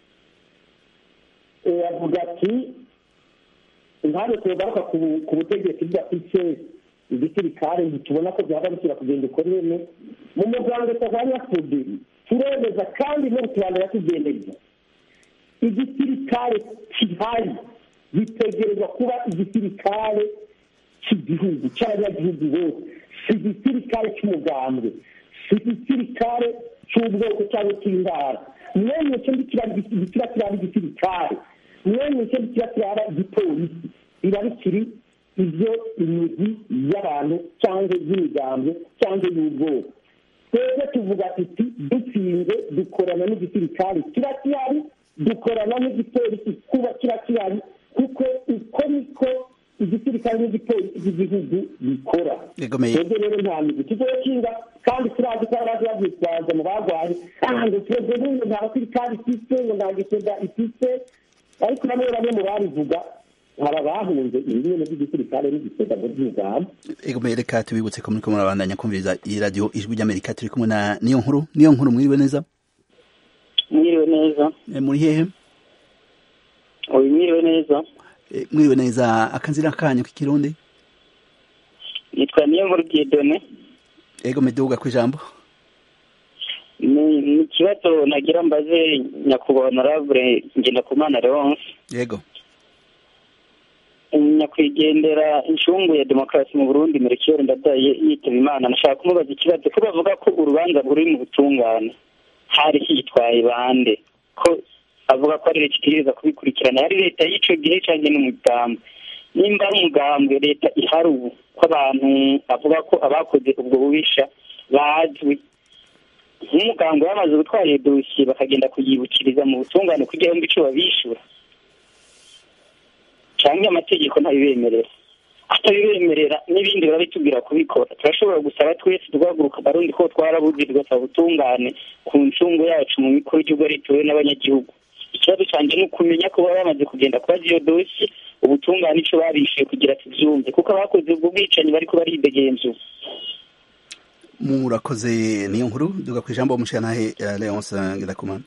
eh, avuga ati impande tugaruka ku- ku butegetsi bwafise igisirikare ntitubona ko byaba bishyira kugenda uko nyene mu muryango tavanya fude turemeza kandi no tubandanya tugendeza igisirikare kihari gitegerezwa kuba igisirikare cy'igihugu cy'abanyagihugu bose si igisirikare cy'umugambwe si igisirikare cy'ubwoko cyangwa cy'intara mwene icyo kiba kiraba igisirikare mwene icyo kiba kiraba igipolisi biba bikiri ibyo imigwi y'abantu cyangwa y'imigambwe cyangwa y'ubwoko twebwe tuvuga tuti dutsinze dukorana n'igisirikare kiba gihari dukorana n'igipolisi kuba kiba gihari kuko uko niko igisirikare n'igipolisi cy'igihugu bikora Yegomeye. twebwe rero nta migwi tuzokinga kandi turazi ko abazi babyitwaza mu barwayi ah ngo twebwe n'ubu nta basirikare ifite ngo nta gisoda ifite ariko bamwe bamwe mu babivuga aba bahunze ibintu by'igisirikare n'igisoda mu by'ingamba egomeye reka tubibutse ko muriko murabandanya kumviriza iyi radio ijwi ry'amerika turi kumwe na niyo nkuru niyo nkuru mwiriwe neza mwiriwe neza Eh, muri hehe uyu mwiriwe neza Eh, mwiriwe neza akanzira kanyu k'ikirundi nitwa niyo nkuru diedone egomeye duga ku ijambo ni ni ikibazo nagira mbaze nyakubahwa honorable ngendakumana leonce yego nyakwigendera incungu ya demokarasi mu burundi merekiyori ndadaye yitaba imana nashaka kumubaza ikibazo ko bavuga ko urubanza ruri mu butungane hari hitwaye bande ko avuga ko ari leta itegereza kubikurikirana yari leta y'ico gihe canke n'umugambwe nimba ari umugambwe leta ihari ubu ko abantu avuga ko abakoze ubwo bubisha bazwi nk'umugambwe bamaze gutwara iyo dosiye bakagenda kuyibukiriza mu butungane kugira ngo ico babishura cyangwa amategeko ntabibemerera atabibemerera n'ibindi barabitubwira kubikora turashobora gusaba twese tugahaguruka abarundi ko twarabuze tugasaba ubutungane ku ncungu yacu mu mikuru y'igihugu ari tuwe n'abanyagihugu ikibazo ikibazo cyanjye ni ukumenya ko baba bamaze kugenda kubaza iyo dosi ubutungane ico babishuye kugira tuvyumve kuko abakoze ubwo bwicanyi bariko baridegenzura murakoze niyo nkuru duga ku ijambo umushyiranahe leonce ngirakumana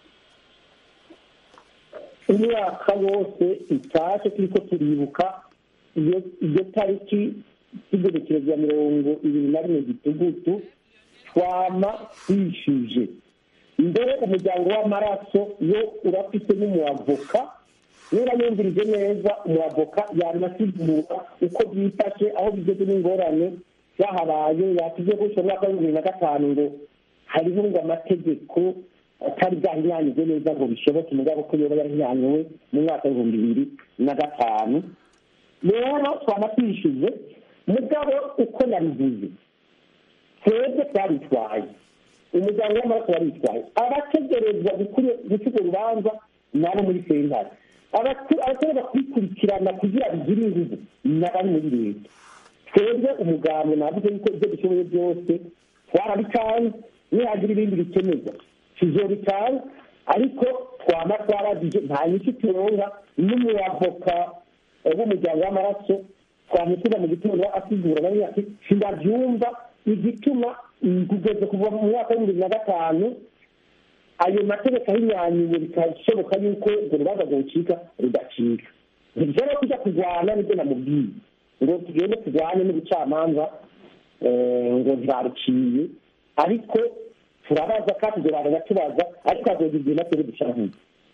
imyaka yose itashe turiko turibuka iyo iyo tariki y'igenekerezo ya mirongo ibiri na rimwe gitugutu twama twishuje mbere umuryango w'amaraso yo urafite n'umuavoka niba yumvirije neza umuavoka yanasigura uko byifashe aho bigeze n'ingorane zahabaye yatubwiye ko ushobora mwaka w'ibihumbi bibiri na gatanu ngo hariho ngo amategeko atari bwahinyanyije neza ngo bishoboke mugabo ko yoba yarahinyanyuwe mu mwaka w'ibihumbi bibiri na gatanu rero twaba twishyuze mugabo uko nabivuze twebwe twaritwaye umuryango w'amaraso waritwaye abategerezwa guca urwo rubanza nabo muri sentare abategereza kubikurikirana kugira bigire ingufu n'abari muri leta twebwe umugambwe navuze yuko ibyo dushoboye byose twarabitanze nihagira ibindi bikenerwa tuzobitanga ariko twaba twaragije nta nyinshi turonka n'umuavoka w'umuryango w'amaraso twamutuza mu gitondo asigura nawe ati sindabyumva igituma kugeza kuva mu mwaka w'ibihumbi bibiri na gatanu ayo mategeko ahinyanyuye bikashoboka yuko urwo rubanza rwocika rudacika ntibishobora kujya kurwana nibyo namubwiye ngo tugende turwane n'ubucamanza ngo ntibaruciye ariko turabaza kandi turarana tubaza ariko hazogira igihe natwe dushahuye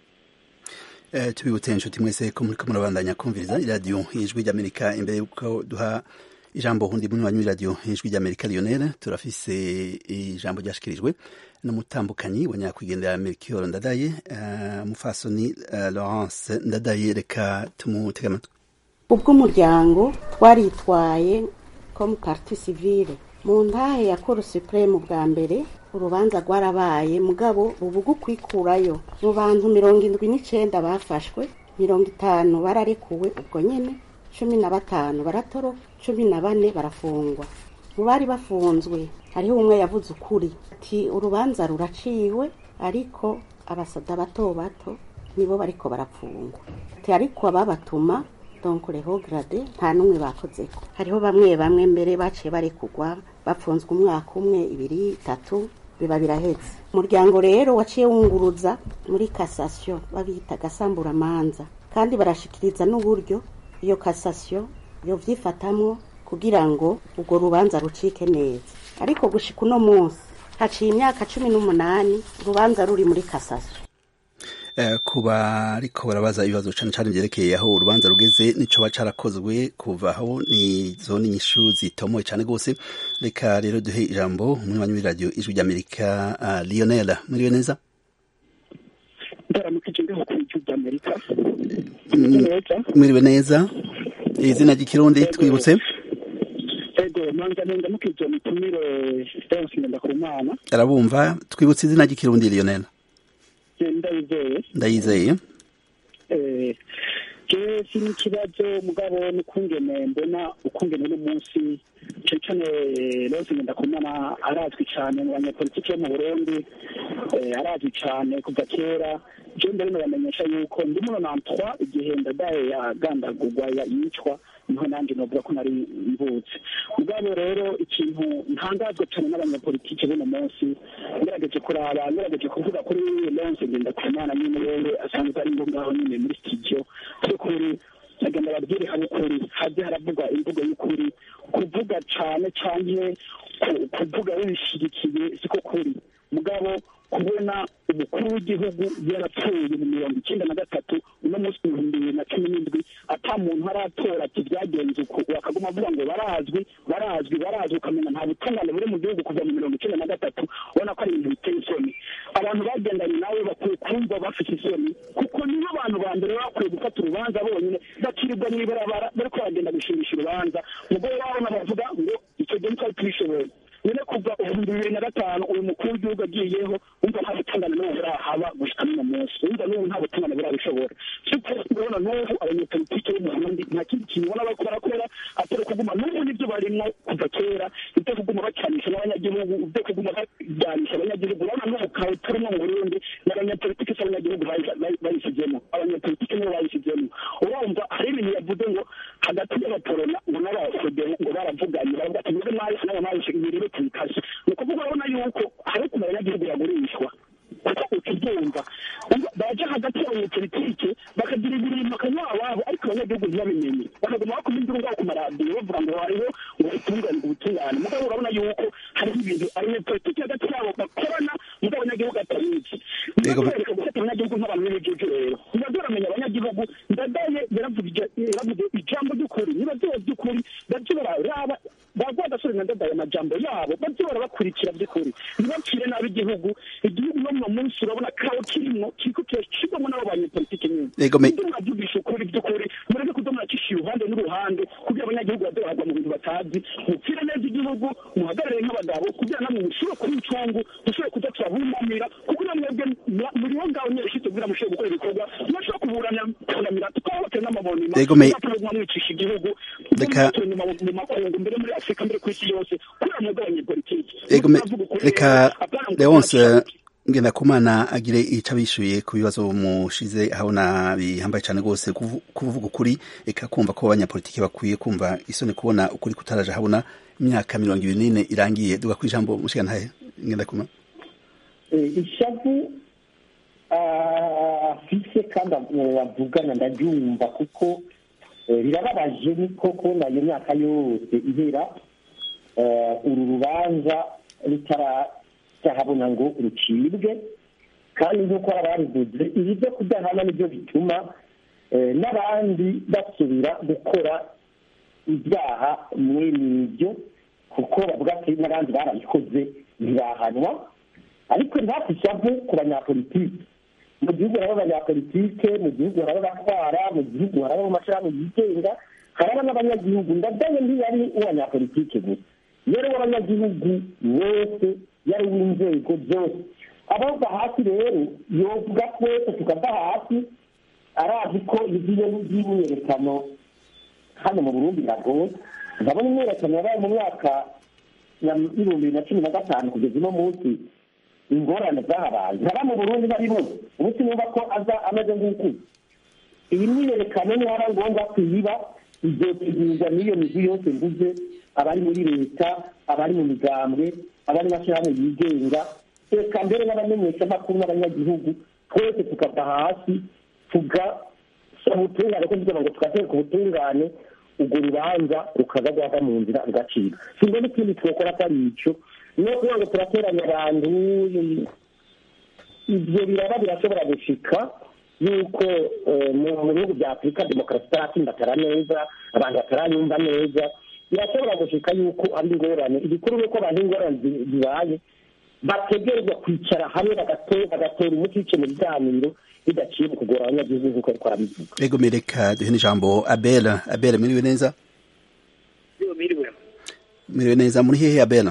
tubibutse inshuti mwese ko muri murabandanya kumviriza iradiyo ijwi ry'amerika imbere y'uko duha ijambo hundi munywanyi w'iradiyo ijwi ry'amerika lionel turafise ijambo ryashikirijwe n'umutambukanyi wa nyakwigendera melchior ndadaye mufasoni laurence ndadaye reka tumutege amatwi ubwo umuryango twaritwaye comme parti civile mu ntahe ya koro supreme bwa mbere urubanza rwarabaye mugabo ubu kwikurayo mu bantu mirongo indwi n'icenda bafashwe mirongo itanu bararekuwe ubwo nyene cumi na batanu baratoroka cumi na bane barafungwa mu bari bafunzwe hariho umwe yavuze ukuri ati urubanza ruraciwe ariko abasada bato bato nibo bariko barapfungwa ati ariko ababatuma donc reho grade nta n'umwe bakozeko hariho bamwe bamwe mbere baciye barekugwa bapfunzwe umwaka umwe ibiri itatu biba birahetse umuryango rero waciye wunguruza muri kasasiyo babita gasamburamanza kandi barashikiriza n'uburyo iyo kasasiyo yo vyifatamwo kugira ngo urwo rubanza rucike neza ariko gushika uno munsi haciye imyaka cumi n'umunani urubanza ruri muri kasasiyo kuba ariko barabaza ibibazo cyane cyane byerekeye aho urubanza rugeze nico carakozwe kuva aho ni zone nyishu zitomoye cyane rwose reka rero duhe ijambo umunywanyi w'iradiyo ijwi ry'amerika lionel muriwe neza ndaramukije ngaho ku ijwi ry'amerika mwiriwe neza izina ry'ikirundi twibutse ego manza nenda mukije mutumire Stance Ngendakumana arabumva twibutse izina ry'ikirundi lionel ndayizeye ndayizeye jewe si n'ikibazo mugabo n'ukungene mbona ukungene uno munsi cane cane rose ngendakumana arazwi cane mu banyapolitiki bo mu burundi arazwi cane kuva kera je mbere nobamenyesha yuko ndi muno nantwa igihe ndadaye yagandagurwa yicwa niho nanjye novuga ko nari mvutse mugabo rero ikintu ntangazwa cane n'abanyapolitiki b'uno munsi ngerageje kuraba ngerageje kuvuga kuri Lawrence Ngendakumana nyine wewe asanzwe ari ngo ngaho nyine muri studio by'ukuri agenda babwire hamwe ukuri haze haravugwa imvugo y'ukuri kuvuga cane canke kuvuga wibishigikiye siko kuri mugabo kubona umukuru w'igihugu yarapfuye mu mirongo icyenda na gatatu uno munsi ibihumbi bibiri na cumi n'indwi ata muntu aratora ati byagenze uku wakaguma avuga ngo barazwi barazwi barazwi ukamenya nta butungane buri mu gihugu kuva mu mirongo icyenda na gatatu ubona ko ari ibintu biteye isoni abantu bagendanye nawe bakwiye kumva bafite isoni kuko nibo abantu ba mbere bakwiye gufata urubanza bonyine bakirirwa mw'ibarabara bariko baragenda gushimisha urubanza mugore wabona bavuga ngo icyo gihe twari tubishoboye nyine kuva ibihumbi bibiri na gatanu uyu mukuru w'igihugu agiyeho wumva nta butungane n'ubu burahaba gushika n'uno munsi wumva n'ubu nta butungane burabishobora siko urabona n'ubu abanyepolitike bo mu burundi nta kindi kintu ubona bariko barakora atari kuguma n'ubu nibyo barimwo kuva kera ibyo kuguma bacanisha n'abanyagihugu ibyo kuguma bajyanisha abanyagihugu urabona n'ubu kawe turimo mu burundi n'abanyepolitike si abanyagihugu bayishyizemo abanyepolitike nibo bayishyizemo urumva hari ibintu yavuze ngo hagati y'abaporona ngo n'abafodeho ngo baravuganye baravuga ati mwebwe mwahise n'abo mwahise ibiriro tubikase ni ukuvuga urabona yuko hari ukuntu abanyagihugu bagurishwa kuko ukibyumva baja hagati y'abanyepolitike bakagira ibintu bakanywa ababo ariko abanyagihugu ntibabimenye bakaguma bakoma induru ngaho ku maradiyo bavuga ngo hariho ubutungane ubutungane mugabo urabona yuko hariho ibintu abanyepolitike hagati yabo bakorana mugabo abanyagihugu atabizi nibabereka gufata abanyagihugu nk'abantu b'ibijuju rero nibaze baramenya abanyagihugu ndadaye yaravuze ijambo ry'ukuri nibaze by'ukuri baje bararaba bagwa gasore na ndadaye amajambo yabo baje barabakurikira by'ukuri ntibacire nabi igihugu igihugu no mu munsi urabona kawo kirimo kiriko kirashirwamo n'abo banyepolitike nyine ibyo mwavugisha ukuri by'ukuri mureke kuza muracisha iruhande n'uruhande kugira abanyagihugu bazohagwa mu bintu batazi mupfire neza igihugu muhagarare nk'abagabo kugira namwe mushobore kuba incungu mushobore kuza turabumamira kugira mwebwe muriho ngaho nyereshitse kugira mushobore gukora ibikorwa ntibashobora kuburanira kunamira tukahohotera n'amabonima tugatuma mwicisha igihugu mu makungu mbere muri afurika mbere ku isi yose kubera mwebwe abanyepolitike reka leonce ngenda kumana agire ico abishuye ku bibazo mushize ahabona bihambaye cane rwose kuvuga ukuri eka kumva ko abanyapolitiki bakwiye kumva isoni kubona ukuri kutaraja habona imyaka mirongo ibiri n'ine irangiye duga ku ijambo mushiga ntahe ngenda kumana ishavu afise kandi avugana ndaryumva kuko birababaje ni koko nayo myaka yose ihera uru rubanza rutara habona ngo rucibwe kandi nk'uko ababivuze ibi byo kudahana nibyo bituma n'abandi basubira gukora ibyaha mwene ibyo kuko bavuga ati n'abandi barabikoze ntibahanwa ariko ntatishavu ku banyapolitiki mu gihugu haraba abanyapolitike mu gihugu haraba abatwara mu gihugu haraba amashirahamwe yigenga haraba n'abanyagihugu ndadaye ntiyari uwanyapolitike gusa yari uw'abanyagihugu bose yari uw'inzego zose abava hasi rero yovuga twese tukava hasi arazi ko igiye y'imyiyerekano hano mu burundi biragoye ndabona imyiyerekano yabaye mu myaka y'ibihumbi bibiri na cumi na gatanu kugeza uno munsi ingorane zahabaye ntaba mu burundi barimo ubu sinumva ko aza ameze nk'uku iyi myiyerekano nihaba ngombwa kuyiba izotegurwa n'iyo migwi yose mvuze abari muri leta abari mu migambwe abari mashyirahamwe yigenga reka mbere n'abamenyeshamakuru n'abanyagihugu twese tukava hasi tugasaba ubutungane ko kugira ngo tugateka ubutungane urwo rubanza rukaza rwava mu nzira rugacika simbona ikindi twakora atari icyo no kugira ngo turateranya abantu ibyo biraba birashobora gushika yuko mu bihugu bya afurika demokarasi itaratsindatara neza abantu bataranyumva neza birashobora gushika yuko ari ingorane igikuru ni uko abantu ingorane zibaye bategerezwa kwicara hamwe bagatera umuti wice mu biganiro bidaciye mu kugora abanyagihugu nk'uko ariko arabivuga ego mereka duhe n'ijambo abela abela miriwe neza miriwe miriwe neza muri hehe abela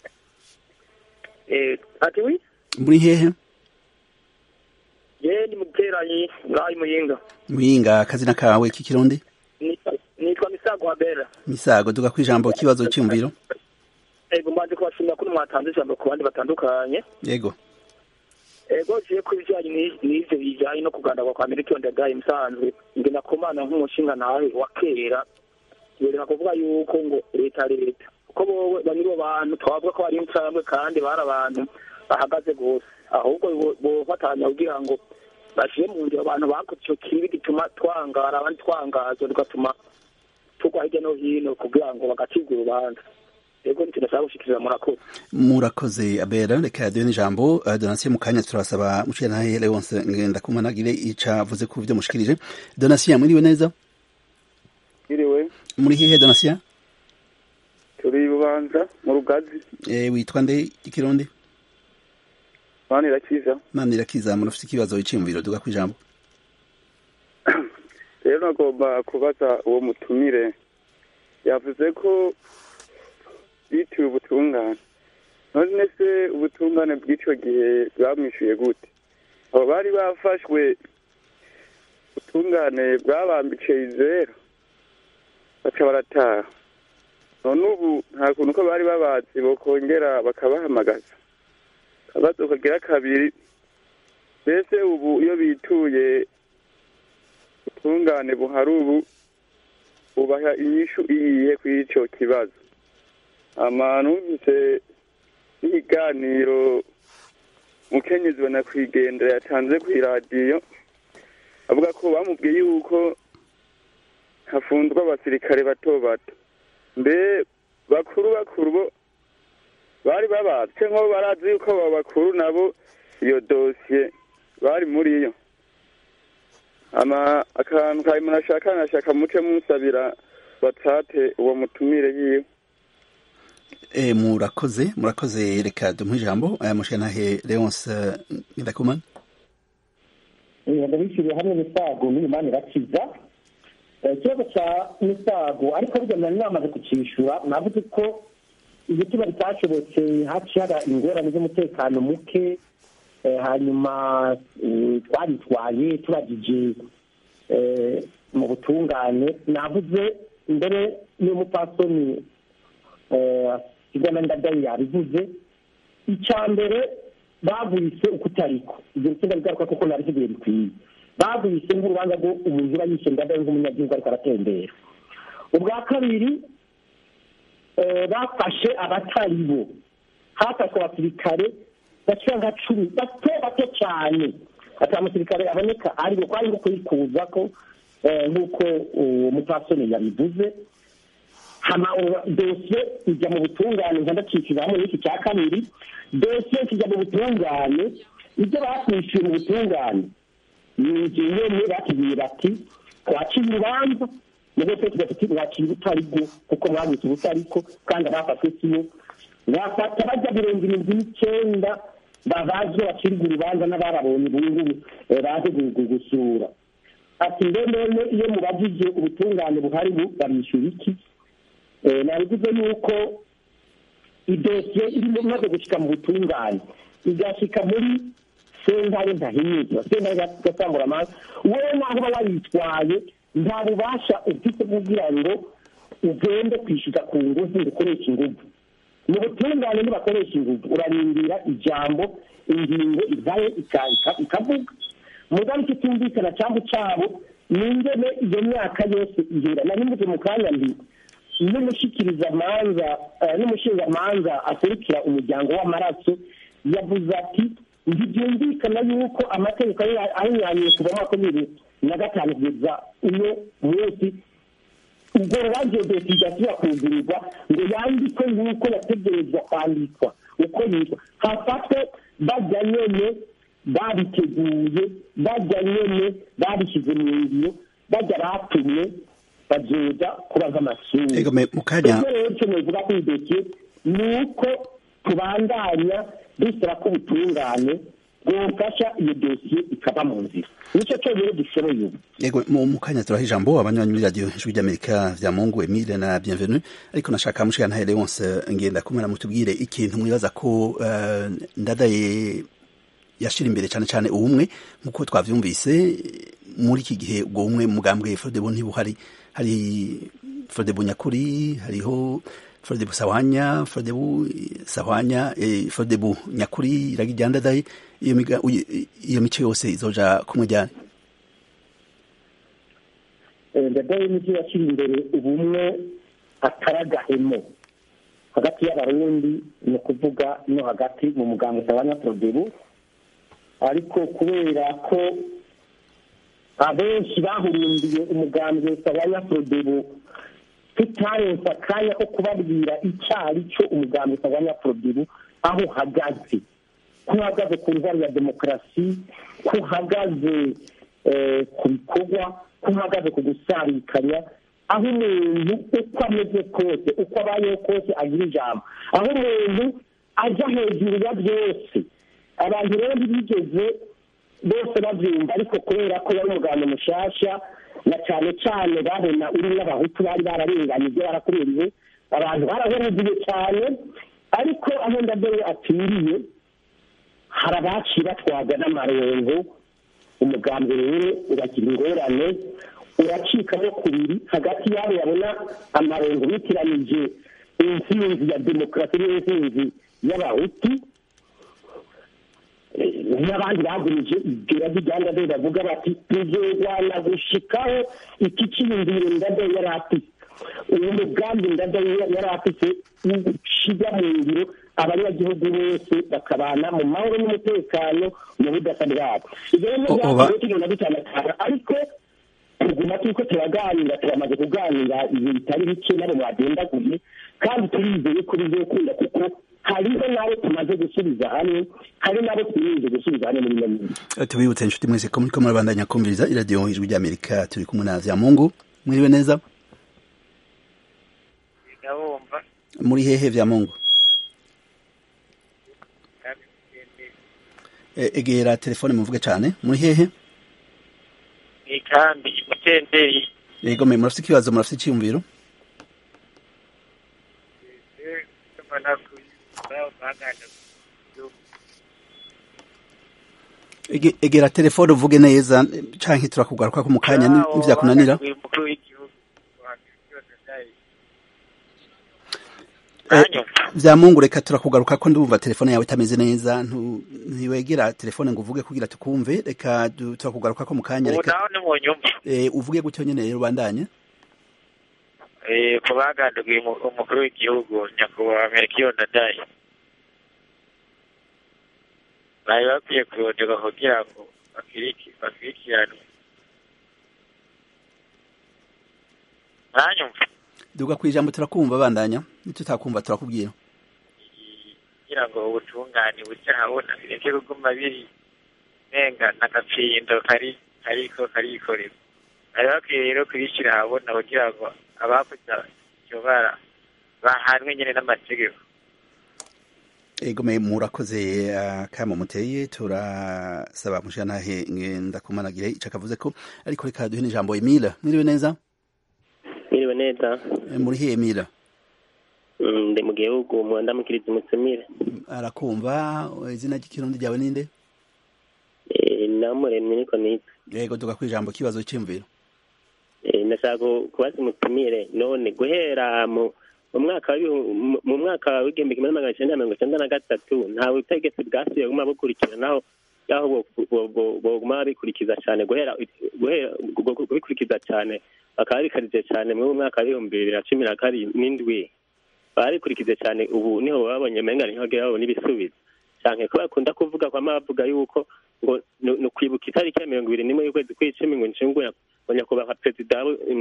ati wi muri hehe ye ni muteranyi ngaho muyinga muyinga akazina kawe k'ikirundi nitwa misago abela misago duga ku ijambo kibazo cyumviro ego mbanje kubashimira ko mwatanze ijambo ku bandi batandukanye yego ego jiye ku bijyanye n'ivyo bijyanye no kugandagwa kwa miliyoni ndagaye musanzwe nge nakomana nk'umushinga nawe wa kera yereka kuvuga yuko ngo leta leta kuko bowe banyiri bantu twavuga ko bari incambwe kandi bari abantu bahagaze gose ahubwo bofatanya kugira ngo bashire mu ngiro abantu bakoze ico kibi gituma twangara abandi twangazwa tugatuma tugwa hirya no hino kugira ngo bagacibwa urubanza ego nicyo ndashaka gushikiriza murakoze murakoze abera reka duhe n'ijambo uh, donatien mu kanya turasaba muciye ntahe leonse ngenda kumanagire ica avuze ku byo mushikirije donatien mwiriwe neza Iriwe muri hehe donatien turi bubanza mu rugazi eh witwa nde ikirundi mani irakiza mani irakiza murafite ikibazo iciyumviro duga ku ijambo rero nagomba kubaza uwo mutumire yavuze ko bitiwe ubutungane none se ubutungane bw'icyo gihe bwamwishyuye gute abo bari bafashwe ubutungane bwabambiciye izera baca barataha none ubu nta kuntu ko bari babazi bokongera bakabahamagaza akabazo kagira kabiri mbese ubu iyo bituye ubutungane buhari ubu bubaha inyishu iyihe kuri icyo kibazo numvise n'ibiganiro mukenyezi banakwigendera yatanze ku iradiyo avuga ko bamubwiye yuko hafundwa abasirikare bato bato mbe bakuru bakuru bo bari babatse nk'abo barazi yuko abo bakuru nabo iyo dosiye bari muri yo ama akantu kawe munashaka nashaka muce musabira batate uwo mutumire yiwe E, murakoze murakoze reka dumuhe ijambo aya mushanahe Leonce Ndakumana ndabishyuriye hamwe n'isago n'imana irakiza ikibazo cya misago ariko burya nari namaze kucyishyura navuze ko igituma bitashobotse haciye haba ingorane z'umutekano muke hanyuma twaritwaye turagije mu butungane navuze mbere y'umupasoni igana ndadayi yabivuze icya mbere bavuyise uko utariko ibyo bitsinda bigaruka kuko nabisigaye bikwiye bavuyise nk'urubanza rwo umuntu uba yishe ndadayi nk'umunyagihugu ariko aratembera ubwa kabiri bafashe abatari bo hafashwe abasirikare bashira nka cumi bato bato cyane ata musirikare aboneka ari ko ari nko kuyikuza ko nk'uko umupasoni yabivuze hama dosiye ijya mu butungane nkandacikira hamwe n'iki cya kabiri dosiye kijya mu butungane ibyo bakwishyuye mu butungane ni inzu nyene batubwiye bati twaciye urubanza nubwo twe tugafite mwaciye ubutari bwo kuko mwabutse ubutariko kandi abafashwe siyo bafata bajya mirongo irindwi n'icyenda babazwe bacirwa urubanza n'abarabonye ubungubu baje gusura ati mbe none iyo mubajije ubutungane buhari babishyura iki nabivuze yuko idosiye irimo imaze gushyika mu butungane igashyika muri sentare ntahinyuzwa sentare gatangura amazi wowe naho uba wayitwaye nta bubasha ufite kugira ngo ugende kwishyuza ku ngufu ngo ukoreshe ingufu mu butungane nibakoresha ingufu urarindira ijambo ingingo ivaye ikavuga mugabe kitumvikana cyangwa cyabo ni ingene iyo myaka yose ihera nari mvuze mu kanya mbi n'umushyikirizamanza n'umushingamanza akurikira umuryango w'amaraso yavuze ati ntibyumvikana yuko amategeko ahinyanyuye kuva mu mwaka bibiri na gatanu kugeza uno munsi ubwo rubanza dosiye idasubira kugurirwa ngo yandikwe nk'uko yategerezwa kwandikwa uko yitwa hafatwe bajya nyene babiteguye bajya nyene babishyize mu ngiro bajya batumye bazoza kuba nk'amasuri mu kanya rero icyo novuga kuri dosiye ni uko tubandanya dusaba ko ubutungane bwofasha iyo dosiye ikaba mu nzira nicyo cyonyine dushoboye ubu yego mu kanya turaha ijambo abanywanyi muri radiyo ijwi ry'amerika vya mungu emile na bienvenue ariko nashaka mushika ntahe leonce ngenda kumwe na mutubwire ikintu mwibaza ko uh, ndadaye yashira imbere cyane cyane ubumwe nk'uko twavyumvise muri iki gihe ubwo bumwe mugambwe frodebo ntibuhari hari frodebu nyakuri hariho frodebu sawanya frodebu sawanya eh, frodebu nyakuri iragijyandadaye iyo miga iyo mico yose izoja kumujyana ndadaye n'ibyo yashyira imbere ubumwe akaragahemo hagati y'abarundi ni ukuvuga no hagati mu muganga sawanya frodebu ariko kubera ko abenshi bahurundiye umugambi sawanya frodebu tutarenze akanya ko kubabwira icyo ari cyo umugambi sawanya frodebu aho uhagaze ko uhagaze ku ntwaro ya demokarasi ko uhagaze ku bikorwa ko uhagaze ku gusarikanya aho umuntu uko ameze kose uko abayeho kose agira ijambo aho umuntu ajya hejuru ya byose abantu rero ntibigeze bose babyumva ariko kubera ko yari umuganda mushasha na cyane cyane babona uri n'abahutu bari bararenganye ibyo barakuririwe abantu barahurugiye cyane ariko aho ndadaye aturiye hari abaciye batwaga n'amarengo umugambi rero uragira ingorane uracikamo kubiri hagati y'abo babona amarengo bitiranije intsinzi ya demokarasi n'intsinzi y'abahutu n'abandi bagurije ibyo bijyana rero bavuga bati tuzorwana gushikaho iki cyiyumviro ndadaye yari afite uwo mugambi ndadaye yari afite ushyira mu ngiro abanyagihugu bose bakabana mu mahoro n'umutekano mu budasa bwabo ibyo rero byagiye tugenda dutanakana ariko tuguma turiko turaganira turamaze kuganira ibi bitari bike nabo mwagendaguye kandi turizeye ko bizokunda kuko hariho n'abo tumaze gusubiza hamwe hari n'abo twirinze gusubiza hamwe muri nyamwinshi tubibutse inshuti mwese ko muriko murabandanya kumviriza iradiyo ijwi ry'amerika turi kumwe na vyamungu mwiriwe neza ndabumva muri hehe vyamungu egera telefone muvuge cane muri hehe ikambi mutenderi yego me murafite ikibazo murafite icyiyumviro egera telefone uvuge neza canke turakugaruka ko mu kanya nivyakunanira vyamungu reka turakugaruka ko ndumva telefone yawe itameze neza ntiwegera telefone ngo uvuge kugira tukumve reka turakugaruka ko mu kanya reka uvuge gutyo nyene rero ubandanye ku bagandaguye umukuru w'igihugu nyakubahwa merikiyo ndadaye bari bakwiye kuronderwa kugira ngo bakurikiranwe ntanyumva duga ku ijambo turakumva bandanya nitutakumva turakubwira kugira ngo ubutungane buce habona bireke kuguma biri nenga n'agapindo kari kariko karikorera bari bakwiye rero kubishyira ahabona kugira ngo abakoze iryo bara bahanwe nyine n'amategeko egome murakoze kamo muteye turasaba mushanahe ndakumanagire ico akavuze ko ariko reka duhe n'ijambo Emile mwiriwe neza mwiriwe neza muri he Emile ndi mu gihugu mu ndamukiriza umutumire arakumva izina ry'ikirundi ryawe ninde namuremye niko nitwa yego tuga kwijambo kibazo cy'imviro ndashaka kubaza umutumire none guhera mu mu mwaka mu mwaka w'igihumbi kimwe magana cyenda mirongo icyenda na gatatu nta butegetsi bwasubiye guma bukurikiranaho yaho boguma babikurikiza cyane guhera kubikurikiza cyane bakaba bikarije cyane mu mwaka w'ibihumbi bibiri na cumi na karindwi barikurikize cyane ubu niho babonye menga niho bagira babona ibisubizo cyane ko bakunda kuvuga kwa bavuga yuko ngo ni ukwibuka itariki ya mirongo ibiri n'imwe y'ukwezi kw'icumi ngo nshinguye ngo nyakubahwa perezida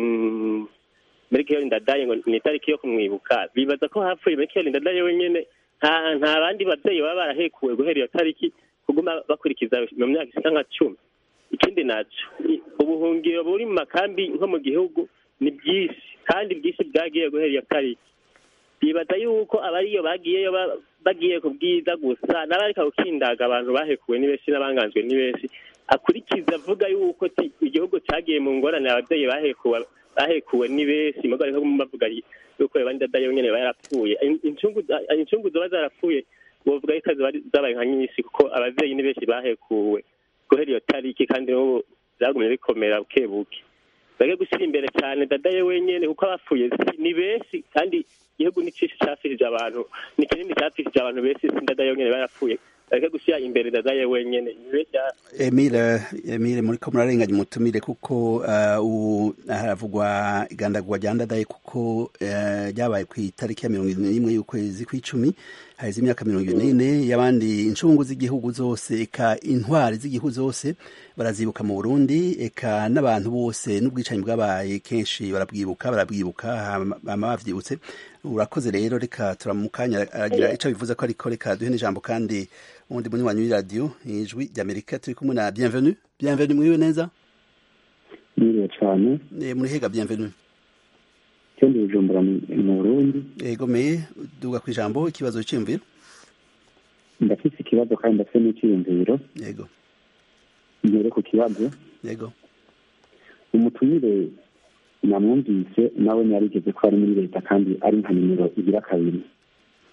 muri kiyori ndadaye ngo ni itariki yo kumwibuka bibaza ko hapfuye muri kiyori ndadaye wenyine nta nta bandi babyeyi baba barahekuwe guhera iyo tariki kuguma bakurikiza mu myaka isa nka cumi ikindi naco ubuhungiro buri mu makambi nko mu gihugu ni byinshi kandi bwinshi bwagiye guhera iyo tariki bibaza yuko abariyo bagiyeyo bagiye ku bwiza gusa n'abarika gukindaga abantu bahekuwe ni benshi n'abanganzwe ni benshi akurikiza avuga yuko igihugu cyagiye mu ngorane ababyeyi bahekuwe bahekuwe ni benshi mugo ariko bavuga yuko abandi dadayo nyene barapfuye incungu zoba zarapfuye bovuga yuko zabaye nka nyinshi kuko abavyeyi ni benshi bahekuwe guhera iyo tariki kandi n'ubu vyagumye bikomera buke buke bage gushyira imbere cyane dadaye wenyene kuko abapfuye ni benshi kandi igihugu ni cinshi cafishije abantu ni kinini cafishije abantu benshi si dadaye wenyene barapfuye bareke gushyira imbere dadaye wenyene emile emile muriko murarenganya umutumire kuko ubu haravugwa igandagurwa rya ndadaye kuko ryabaye ku itariki ya mirongo ine n'imwe y'ukwezi kw'icumi haheze imyaka mirongo ine n'ine y'abandi incungu z'igihugu zose eka intwari z'igihugu zose barazibuka mu burundi eka n'abantu bose n'ubwicanyi bwabaye kenshi barabwibuka barabwibuka bama bavyibutse urakoze rero reka turamukanya aragira ico bivuze ko ariko reka duhe n'ijambo kandi ubundi munywanyi w'iradiyo ijwi ry'amerika turi kumwe na bienvenu bienvenu mwiriwe neza mwiriwe cyane muri hega bienvenu cyondi bujumbura mu burundi egomeye duga ku ijambo ikibazo cy'imviro ndafise ikibazo kandi ndafise n'icyiyumviro yego mbere ku kibazo yego umutumire namwumvise nawe yarigeze ko ari muri leta kandi ari nka nimero igira kabiri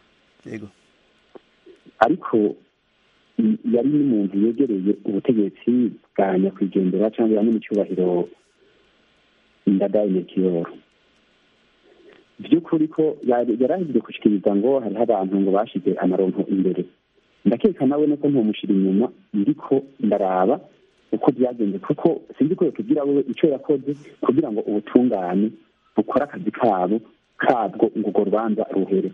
yego ariko i- yari n'umuntu yegereye ubutegetsi bwa nyakwigendera cyangwa ya n'icyubahiro ndadaye mekiyoro by'ukuri ko yari yarahigiye gushikiriza ngo hariho abantu ngo bashize amaronko imbere ndakeka nawe nuko ntomushira inyuma ndiko ndaraba uko byagenze kuko sinzi ko yatubwira wewe icyo yakoze kugira ngo ubutungane bukore akazi kabo kabwo ngo urwo rubanza ruhere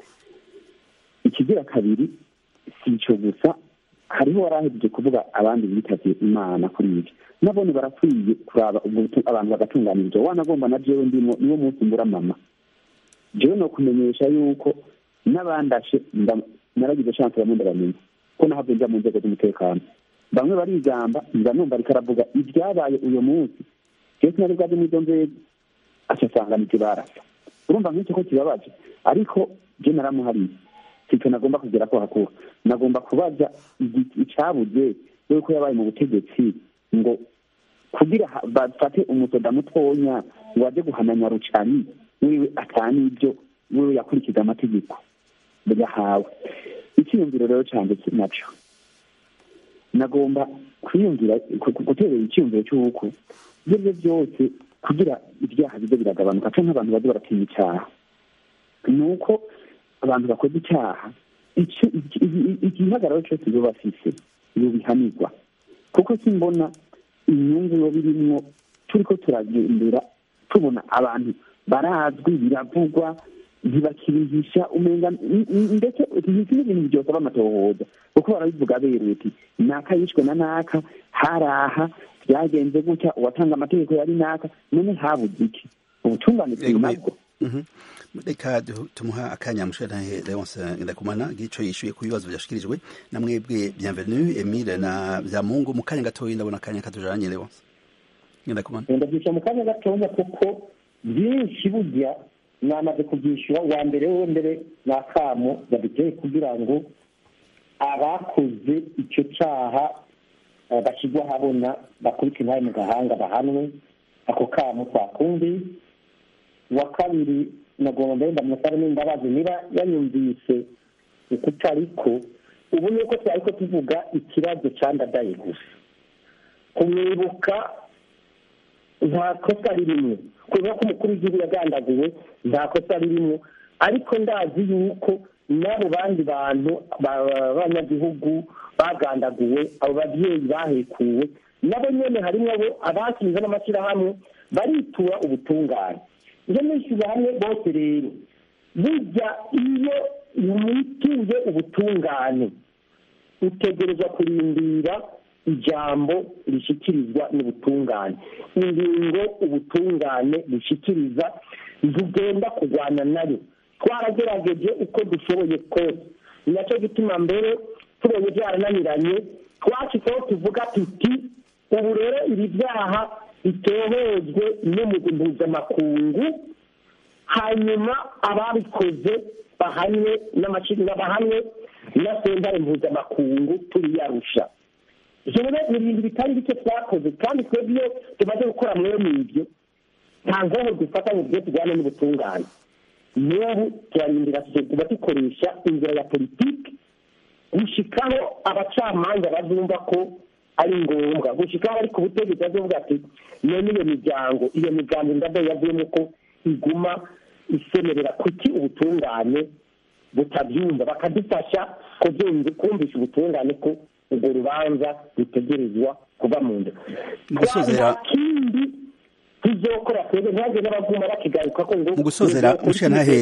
ikigira kabiri si icyo gusa hariho warahejeje kuvuga abandi bitavye imana kuri ibyo nabone barakwiye kuraba ubwo butu- abantu bagatunganirizwa wanagomba na jewe ndimo niwo munsi mbura mama jewe no kumenyesha yuko n'abandashe nda- naragize chance bamwe ndabamenya ko nahavye nja mu nzego z'umutekano bamwe barigamba nza numva ariko aravuga ibyabaye uyo munsi jewe sinari bwaje muri izo nzego asasanga nivyo barasa urumva nk'icyo ko kibabaje ariko je naramuhariye sicyo nagomba kugera ko hakuba nagomba kubaza igi- icabuze yuko yabaye mu butegetsi ngo kugira ha- bafate umusoda mutonya ngo aje guhananya rucani wiwe atanibyo wiwe yakurikiza amategeko yahawe icyiyumviro rero cyanjye ki- naco nagomba kwiyumvira ku- ku- guterera icyiyumviro cy'uko ibyo aribyo byose kugira ibyaha bize biragabanuka cyangwa abantu baze baratinya icyaha ni uko abantu bakoze icyaha icyo- iki- iki- igihagararo cyose iyo bafise iyo bihanirwa kuko simbona inyungu yo birimwo turiko turagendera tubona abantu barazwi biravugwa ntibakibihisha umenga n- n- ndetse iki ni ibintu byosaba amatohoza kuko barabivuga beruye ati naka yishwe na naka haraha byagenze gutya uwatanga amategeko yari naka none habuze iki ubutungane turi nabwo Mhm. reka du- tumuha akanya mushanahe leonce ndakumana gico yishuye ku bibazo byashikirijwe na mwebwe bienvenue emile na byamungu mu kanya gatoya ndabona akanya katujanye leonce ndakumana ndabyishyura mu kanya gatoya kuko byinshi burya namaze kubyishyura uwa mbere we mbere ni akamo baduteye kugira ngo abakoze icyo cyaha eh, bashyirwe ahabona bakubite intare mu gahanga bahanwe ako kamo twakumvi uwa kabiri nagomba mbere ndamusaba n'imbabazi niba yanyumvise uko utariko ubu ni uko twari ko tuvuga ikibazo cyandadaye gusa kumwibuka nta kosa ririmo kubera ko umukuru w'igihugu yagandaguwe nta kosa ririmo ariko ndazi yuko n'abo bandi bantu b'abanyagihugu bagandaguwe abo babyeyi bahekuwe nabo nyine harimo abo abashinze n'amashyirahamwe baritura ubutungane iyo nishyuza hamwe bose rero burya iyo mwituye ubutungane utegerezwa kurindira ijambo rishyikirizwa n'ubutungane ingingo ubutungane bushyikiriza ntugenda kurwana nayo twaragerageje uko dushoboye kose ni nacyo gituma mbere tubonye byarananiranye twashyizeho tuvuga tuti ubu rero ibi byaha bitohejwe n'umugwi mpuzamakungu hanyuma ababikoze bahanwe n'amashyirwa bahanwe na sentare mpuzamakungu turiyarusha ibyo rero ni ibintu bitari bike twakoze kandi twebwe iyo tumaze gukora mwene ibyo nta nkoho dufata ngo tujye tujyane n'ubutungane n'ubu turarindira tuba dukoresha inzira ya politiki gushikaho abacamanza bazumva ko ari ngombwa gushikaho ariko ubutegetsi bazovuga ati none iyo miryango iyo miryango indabo yavuyemo ko iguma isemerera kuki ubutungane butabyumva bakadufasha kumvisha ubutungane ko urwo rubanza rutegerezwa kuba mu nda gusozera kindi tuzokora twebwe ntihagire n'abaguma bakigaruka ko ngo mu gusozera mushanahe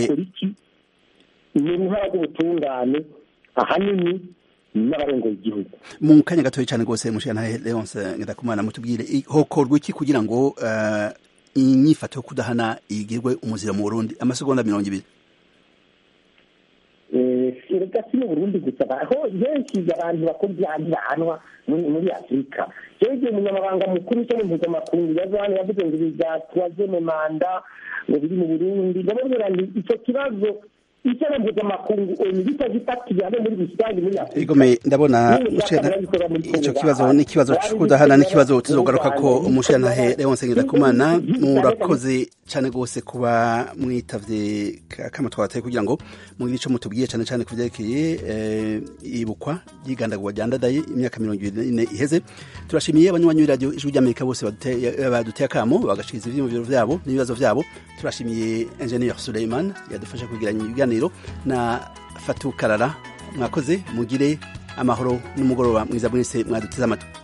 ni uruhara rw'ubutungane ahanini n'abarongoye igihugu mu kanya gatoya cyane rwose mushanahe leonce ndakumana mutubwire hokorwa iki kugira ngo uh, inyifato yo kudahana igirwe umuzira mu burundi amasegonda mirongo ibiri reka si mu burundi gusa aho benshi abantu bakora ibyaha ntibahanwa muri afurika rero igihe umunyamabanga mukuru w'ishami mpuzamakungu yaje hano yavuze ngo ibi byatwaze mu manda ngo biri mu burundi ndababwira ngo icyo kibazo icyaha mpuzamakungu onu bitagifatiye hamwe muri rusange muri afurika igome ndabona N'ibindi mushana byatangaje bikorwa muri ico Congo kibazo bahari. ni ikibazo Bahari c'ukudahana n'ibindi n'ikibazo byatangaje tuzogaruka ko bikorwa umushantahe Leonce Ngendakumana N'ibindi murakoze cane gose kuba mwitavye kama twateye kugira ngo mugire ico mutubwiye cane cane kuvyerekeye eh, ibukwa ry'igandagurwa rya ndadaye imyaka mirongo ibiri n'ine iheze turashimiye abanywanyi b'iradiyo ijwi ry'amerika bose baduteye baduteye akamo bagashikiriza ivyiyumviro vyabo n'ibibazo vyabo turashimiye engineer Suleiman yadufasha kugiranya ibiganiro na Fatou Karara mwakoze mugire amahoro n'umugoroba mwiza mwese mwaduteze amatwi